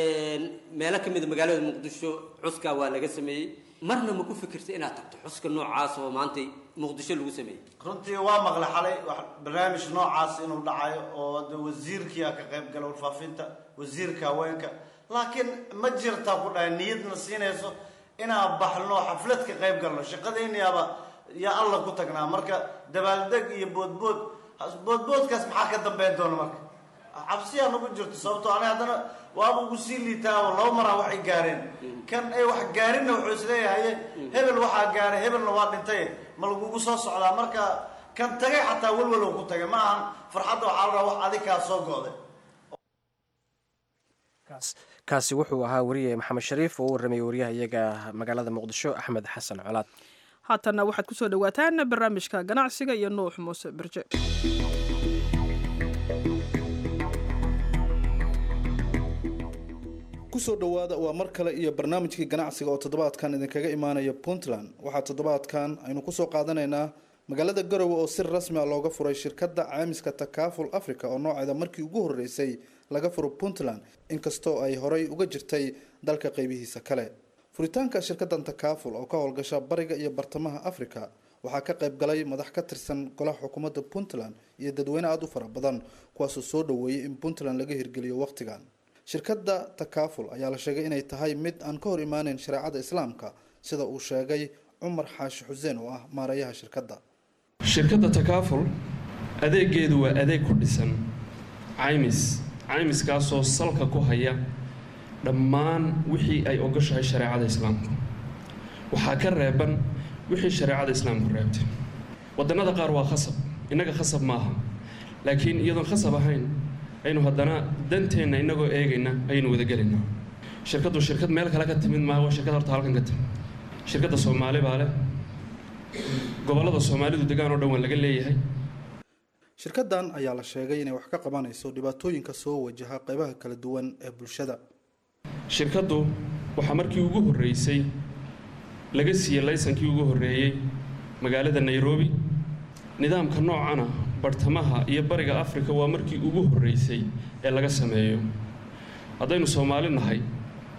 meelo ka mida magaalada muqdisho cuskaa waa laga sameeyey marna ma ku fikirta inaad tagto xuska noocaas oo maanta muqdisho lagu sameeyey runtii waa maqla xalay barnaamij noocaas inuu dhacayo oo de wasiirkii a ka qayb gala warfaafinta wasiirka haweenka laakiin ma jirtaa ku dhahay niyadna siinayso inaan baxno xaflad ka qayb galno shaqadayniyaaba yaa alla ku tagnaa marka dabaaldeg iyo boodbood boodboodkaas maxaa ka dambeyn doona marka cabsiyaa nagu jirto sababtoo ani haddana waaba ugu sii liitaa oo laba maraa waxay gaareen kan ay wax gaarinna wuxuu isleeyahay hebel waxaa gaaray hebelna waa dhintay ma lagugu soo socdaa marka kan tagay xataa welwalow ku tagay ma ahan farxadda waxaa la rabaa wax adikaa soo go'day kaasi wuxuu ahaa wariye maxamed shariif oo u warramayay wariyaha iyaga magaalada muqdisho axmed xasan colaad haatanna waxaad kusoo dhawaataan barnaamijka ganacsiga iyo nuux muuse berje kusoo dhowaada waa mar kale iyo barnaamijkii ganacsiga oo toddobaadkan idinkaga imaanaya puntland waxaa toddobaadkan aynu kusoo qaadanaynaa magaalada garowe oo si rasmi a looga furay shirkadda caamiska takaaful africa oo nooceeda markii ugu horeysay laga furo puntland inkastoo ay horey uga jirtay dalka qeybihiisa kale furitaanka shirkaddan takaaful oo ka howlgasha bariga iyo bartamaha africa waxaa ka qayb galay madax ka tirsan golaha xukuumadda puntland iyo dadweyne aada u fara badan kuwaasoo soo dhoweeyay in puntland laga hirgeliyo wakhtigan shirkadda takaaful ayaa la sheegay inay tahay mid aan ka hor imaaneyn shareecada islaamka sida uu sheegay cumar xaashi xuseen oo ah maareeyaha shirkadda shirkadda takaaful adeegeedu waa adeeg ku dhisan caymis caymiskaasoo salka ku haya dhammaan wixii ay ogoshahay shareecada islaamku waxaa ka reeban wixii shareecada islaamku reebtay wadannada qaar waa khasab innaga khasab maaha laakiin iyadoon khasab ahayn aynu haddana danteenna innagoo eegayna ayaynu wadagelaynaa shirkaddu shirkad meel kale ka timid maaha waa shirkad horta halkan ka timid shirkadda soomaali baa leh gobollada soomaalidu degaan oo dhan waa laga leeyahay shirkaddan ayaa la sheegay inay wax ka qabanayso dhibaatooyinka soo wajaha qaybaha kala duwan ee bulshada shirkaddu waxaa markii ugu horreysay laga siiyey laysankii ugu horreeyey magaalada nairobi nidaamka noocana bartamaha iyo bariga afrika waa markii ugu horreysay ee laga sameeyo haddaynu soomaali nahay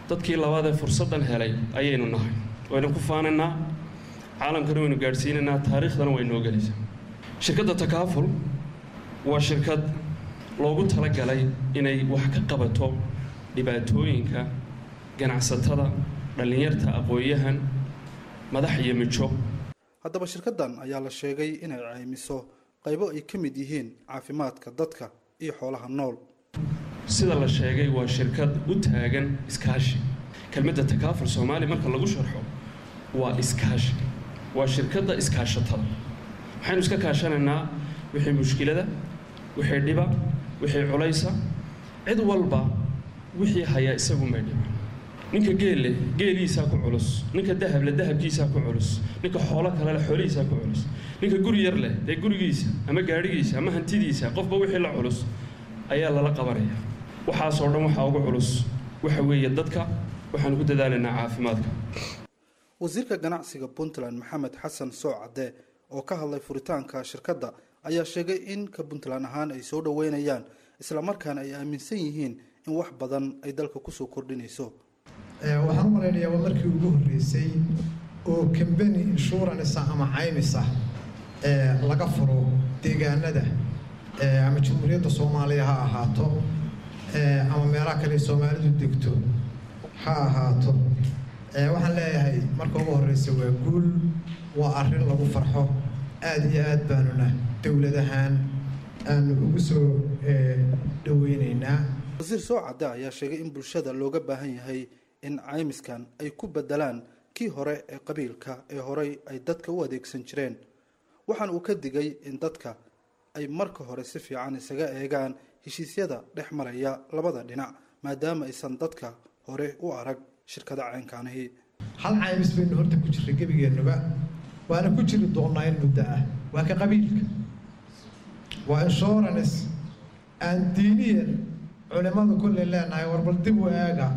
dadkii labaad ee fursaddan helay ayaynu nahay waynu ku faanaynaa caalamkana waynu gaadhsiinaynaa taariikhdana way noo gelaysaa shirkadda takaaful waa shirkad loogu talagalay inay wax ka qabato dhibaatooyinka ganacsatada dhallinyarta aqoon-yahan madax iyo mijo haddaba shirkaddan ayaa la sheegay inay caymiso qaybo ay ka mid yihiin caafimaadka dadka iyo xoolaha nool sida la sheegay waa shirkad u taagan iskaashi kelmadda takaaful soomaali marka lagu sharxo waa iskaashi waa shirkadda iskaashatada waxaynu iska kaashanaynaa wixii mushkilada wixii dhiba wixii culaysa cid walba wixii hayaa isagu may dhiba ninka geelle geeliisaa ku culus ninka dahable dahabkiisaa ku culus ninka xoolo kale leh xoolihiisaa ku culus ninka guri yar leh dee gurigiisa ama gaadhigiisa ama hantidiisa qofba wixii la culus ayaa lala qabanaya waxaasoo dhan waxaa ugu culus waxa weeye dadka waxaanu ku dadaalaynaa caafimaadka wasiirka ganacsiga puntland maxamed xasan soocadde oo ka hadlay furitaanka shirkadda ayaa sheegay in ka puntland ahaan ay soo dhoweynayaan islamarkaana ay aaminsan yihiin in wax badan ay dalka kusoo kordhinayso waxaan u malaynayaa waa markii ugu horreysay oo kambani insurance ama caymis ah laga furo deegaanada ama jamhuuriyadda soomaaliya ha ahaato ama meelaha kale soomaalidu degto ha ahaato waxaan leeyahay marka ugu horreysa waa guul waa arrin lagu farxo aada iyo aad baanuna dowlad ahaan aanu ugu soo dhoweyneynaa wasiir soocadde ayaa sheegay in bulshada looga baahan yahay in caymiskan ay ku bedelaan kii hore ee qabiilka ee horey ay dadka u adeegsan jireen waxaan uu ka digay in dadka ay marka hore si fiican isaga eegaan heshiisyada dhex maraya labada dhinac maadaama aysan dadka hore u arag shirkada caynkaanihii hal caymis baynu horta ku jirray gebigeennuba waana ku jiri doonnaa in muddo ah waa ka qabiilka waa insurance aan diiniyan culimmadu kulley leenahay warbal dib u eega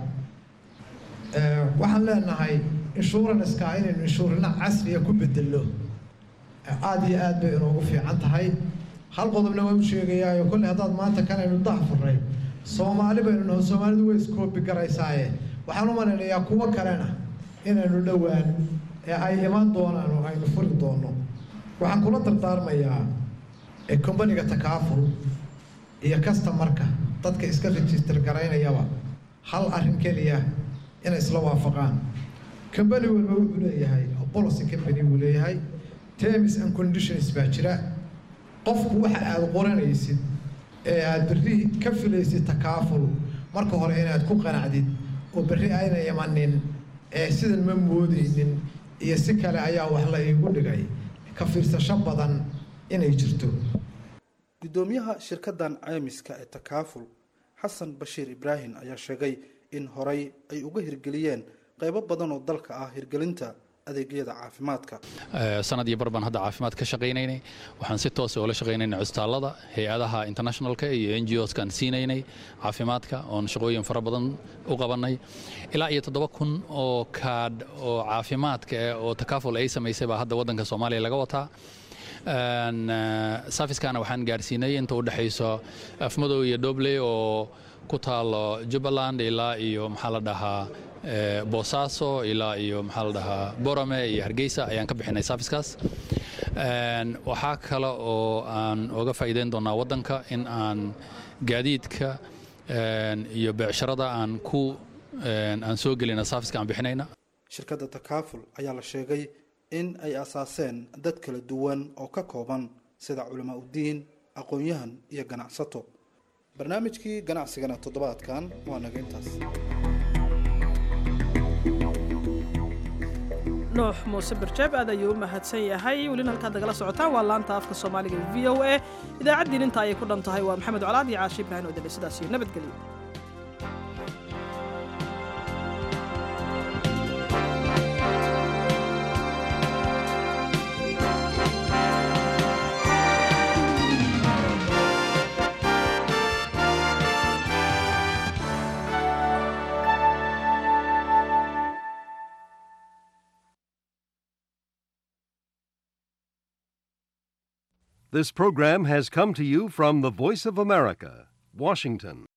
waxaan leenahay insuranska inaynu inshurana casriya ku bedelno aada iyo aad bay inoogu fiican tahay hal qodobna waa u sheegayaayo kolley haddaad maanta kanaynu dah furray soomaali baynu naho soomaalidu way iskoobi garaysaaye waxaan u malaynayaa kuwo kalena inaynu dhowaan ee ay iman doonaan oo aynu furi doono waxaan kula dardaarmayaa kombaniga takaaful iyo kastamarka dadka iska register garaynayaba hal arrin keliya inay isla waafaqaan combani walba wuxuu leeyahay policy company buu leeyahay terms and conditions baa jira qofku waxa aada qoranaysid ee aada berri ka filaysid takaaful marka hore inaad ku qanacdid oo berri ayna imanin ee sidan ma moodeynin iyo si kale ayaa wax la iigu dhigay ka fiirsasho badan inay jirto guddoomiyaha shirkaddan caymiska ee takaaful xasan bashiir ibraahim ayaa sheegay in horey ay uga hirgeliyeen qaybo badan oo dalka ah hirgelinta adeegyada caafimaadka sanad iyo bar baan hadda caafimaad ka shaqaynaynay waxaan si toosa oola shaqaynaynay cusbitaallada hay-adaha internationalka iyo n g oskaan siinaynay caafimaadka oon shaqooyin fara badan u qabannay ilaa iyo toddoba kun oo kaadh oo caafimaadka eh oo takaaful ay samaysay baa hadda waddanka soomaaliya laga wataa safiskaana waxaan gaarsiinay inta u dhexayso afmadow iyo dobley oo ku taalo jubbaland ilaa iyo maxaa la dhahaa boosaaso ilaa iyo maxaa la dhahaa borame iyo hargeysa ayaan ka bixinay safiskaas waxaa kale oo aan oga faa'iideyn doonaa waddanka in aan gaadiidka iyo beecsharada aan ku aan soo gelina safiska aan bixinayna shirkadda takaaful ayaa la sheegay in ay asaaseen dad kala duwan oo ka kooban sida culamaa udiin aqoon-yahan iyo ganacsato barnaamijkii ganacsigana toddobaadkan waa naga intaas nuux muuse barjaab aad ayuu u mahadsan yahay welina halkaad nagala socotaan waa laanta afka soomaaliga v o a idaacaddii inta ayay ku dhan tahay waa maxamed colaad iyo caashi ibrahin oo dale sidaas iyo nabadgelyo This program has come to you from the Voice of America, Washington.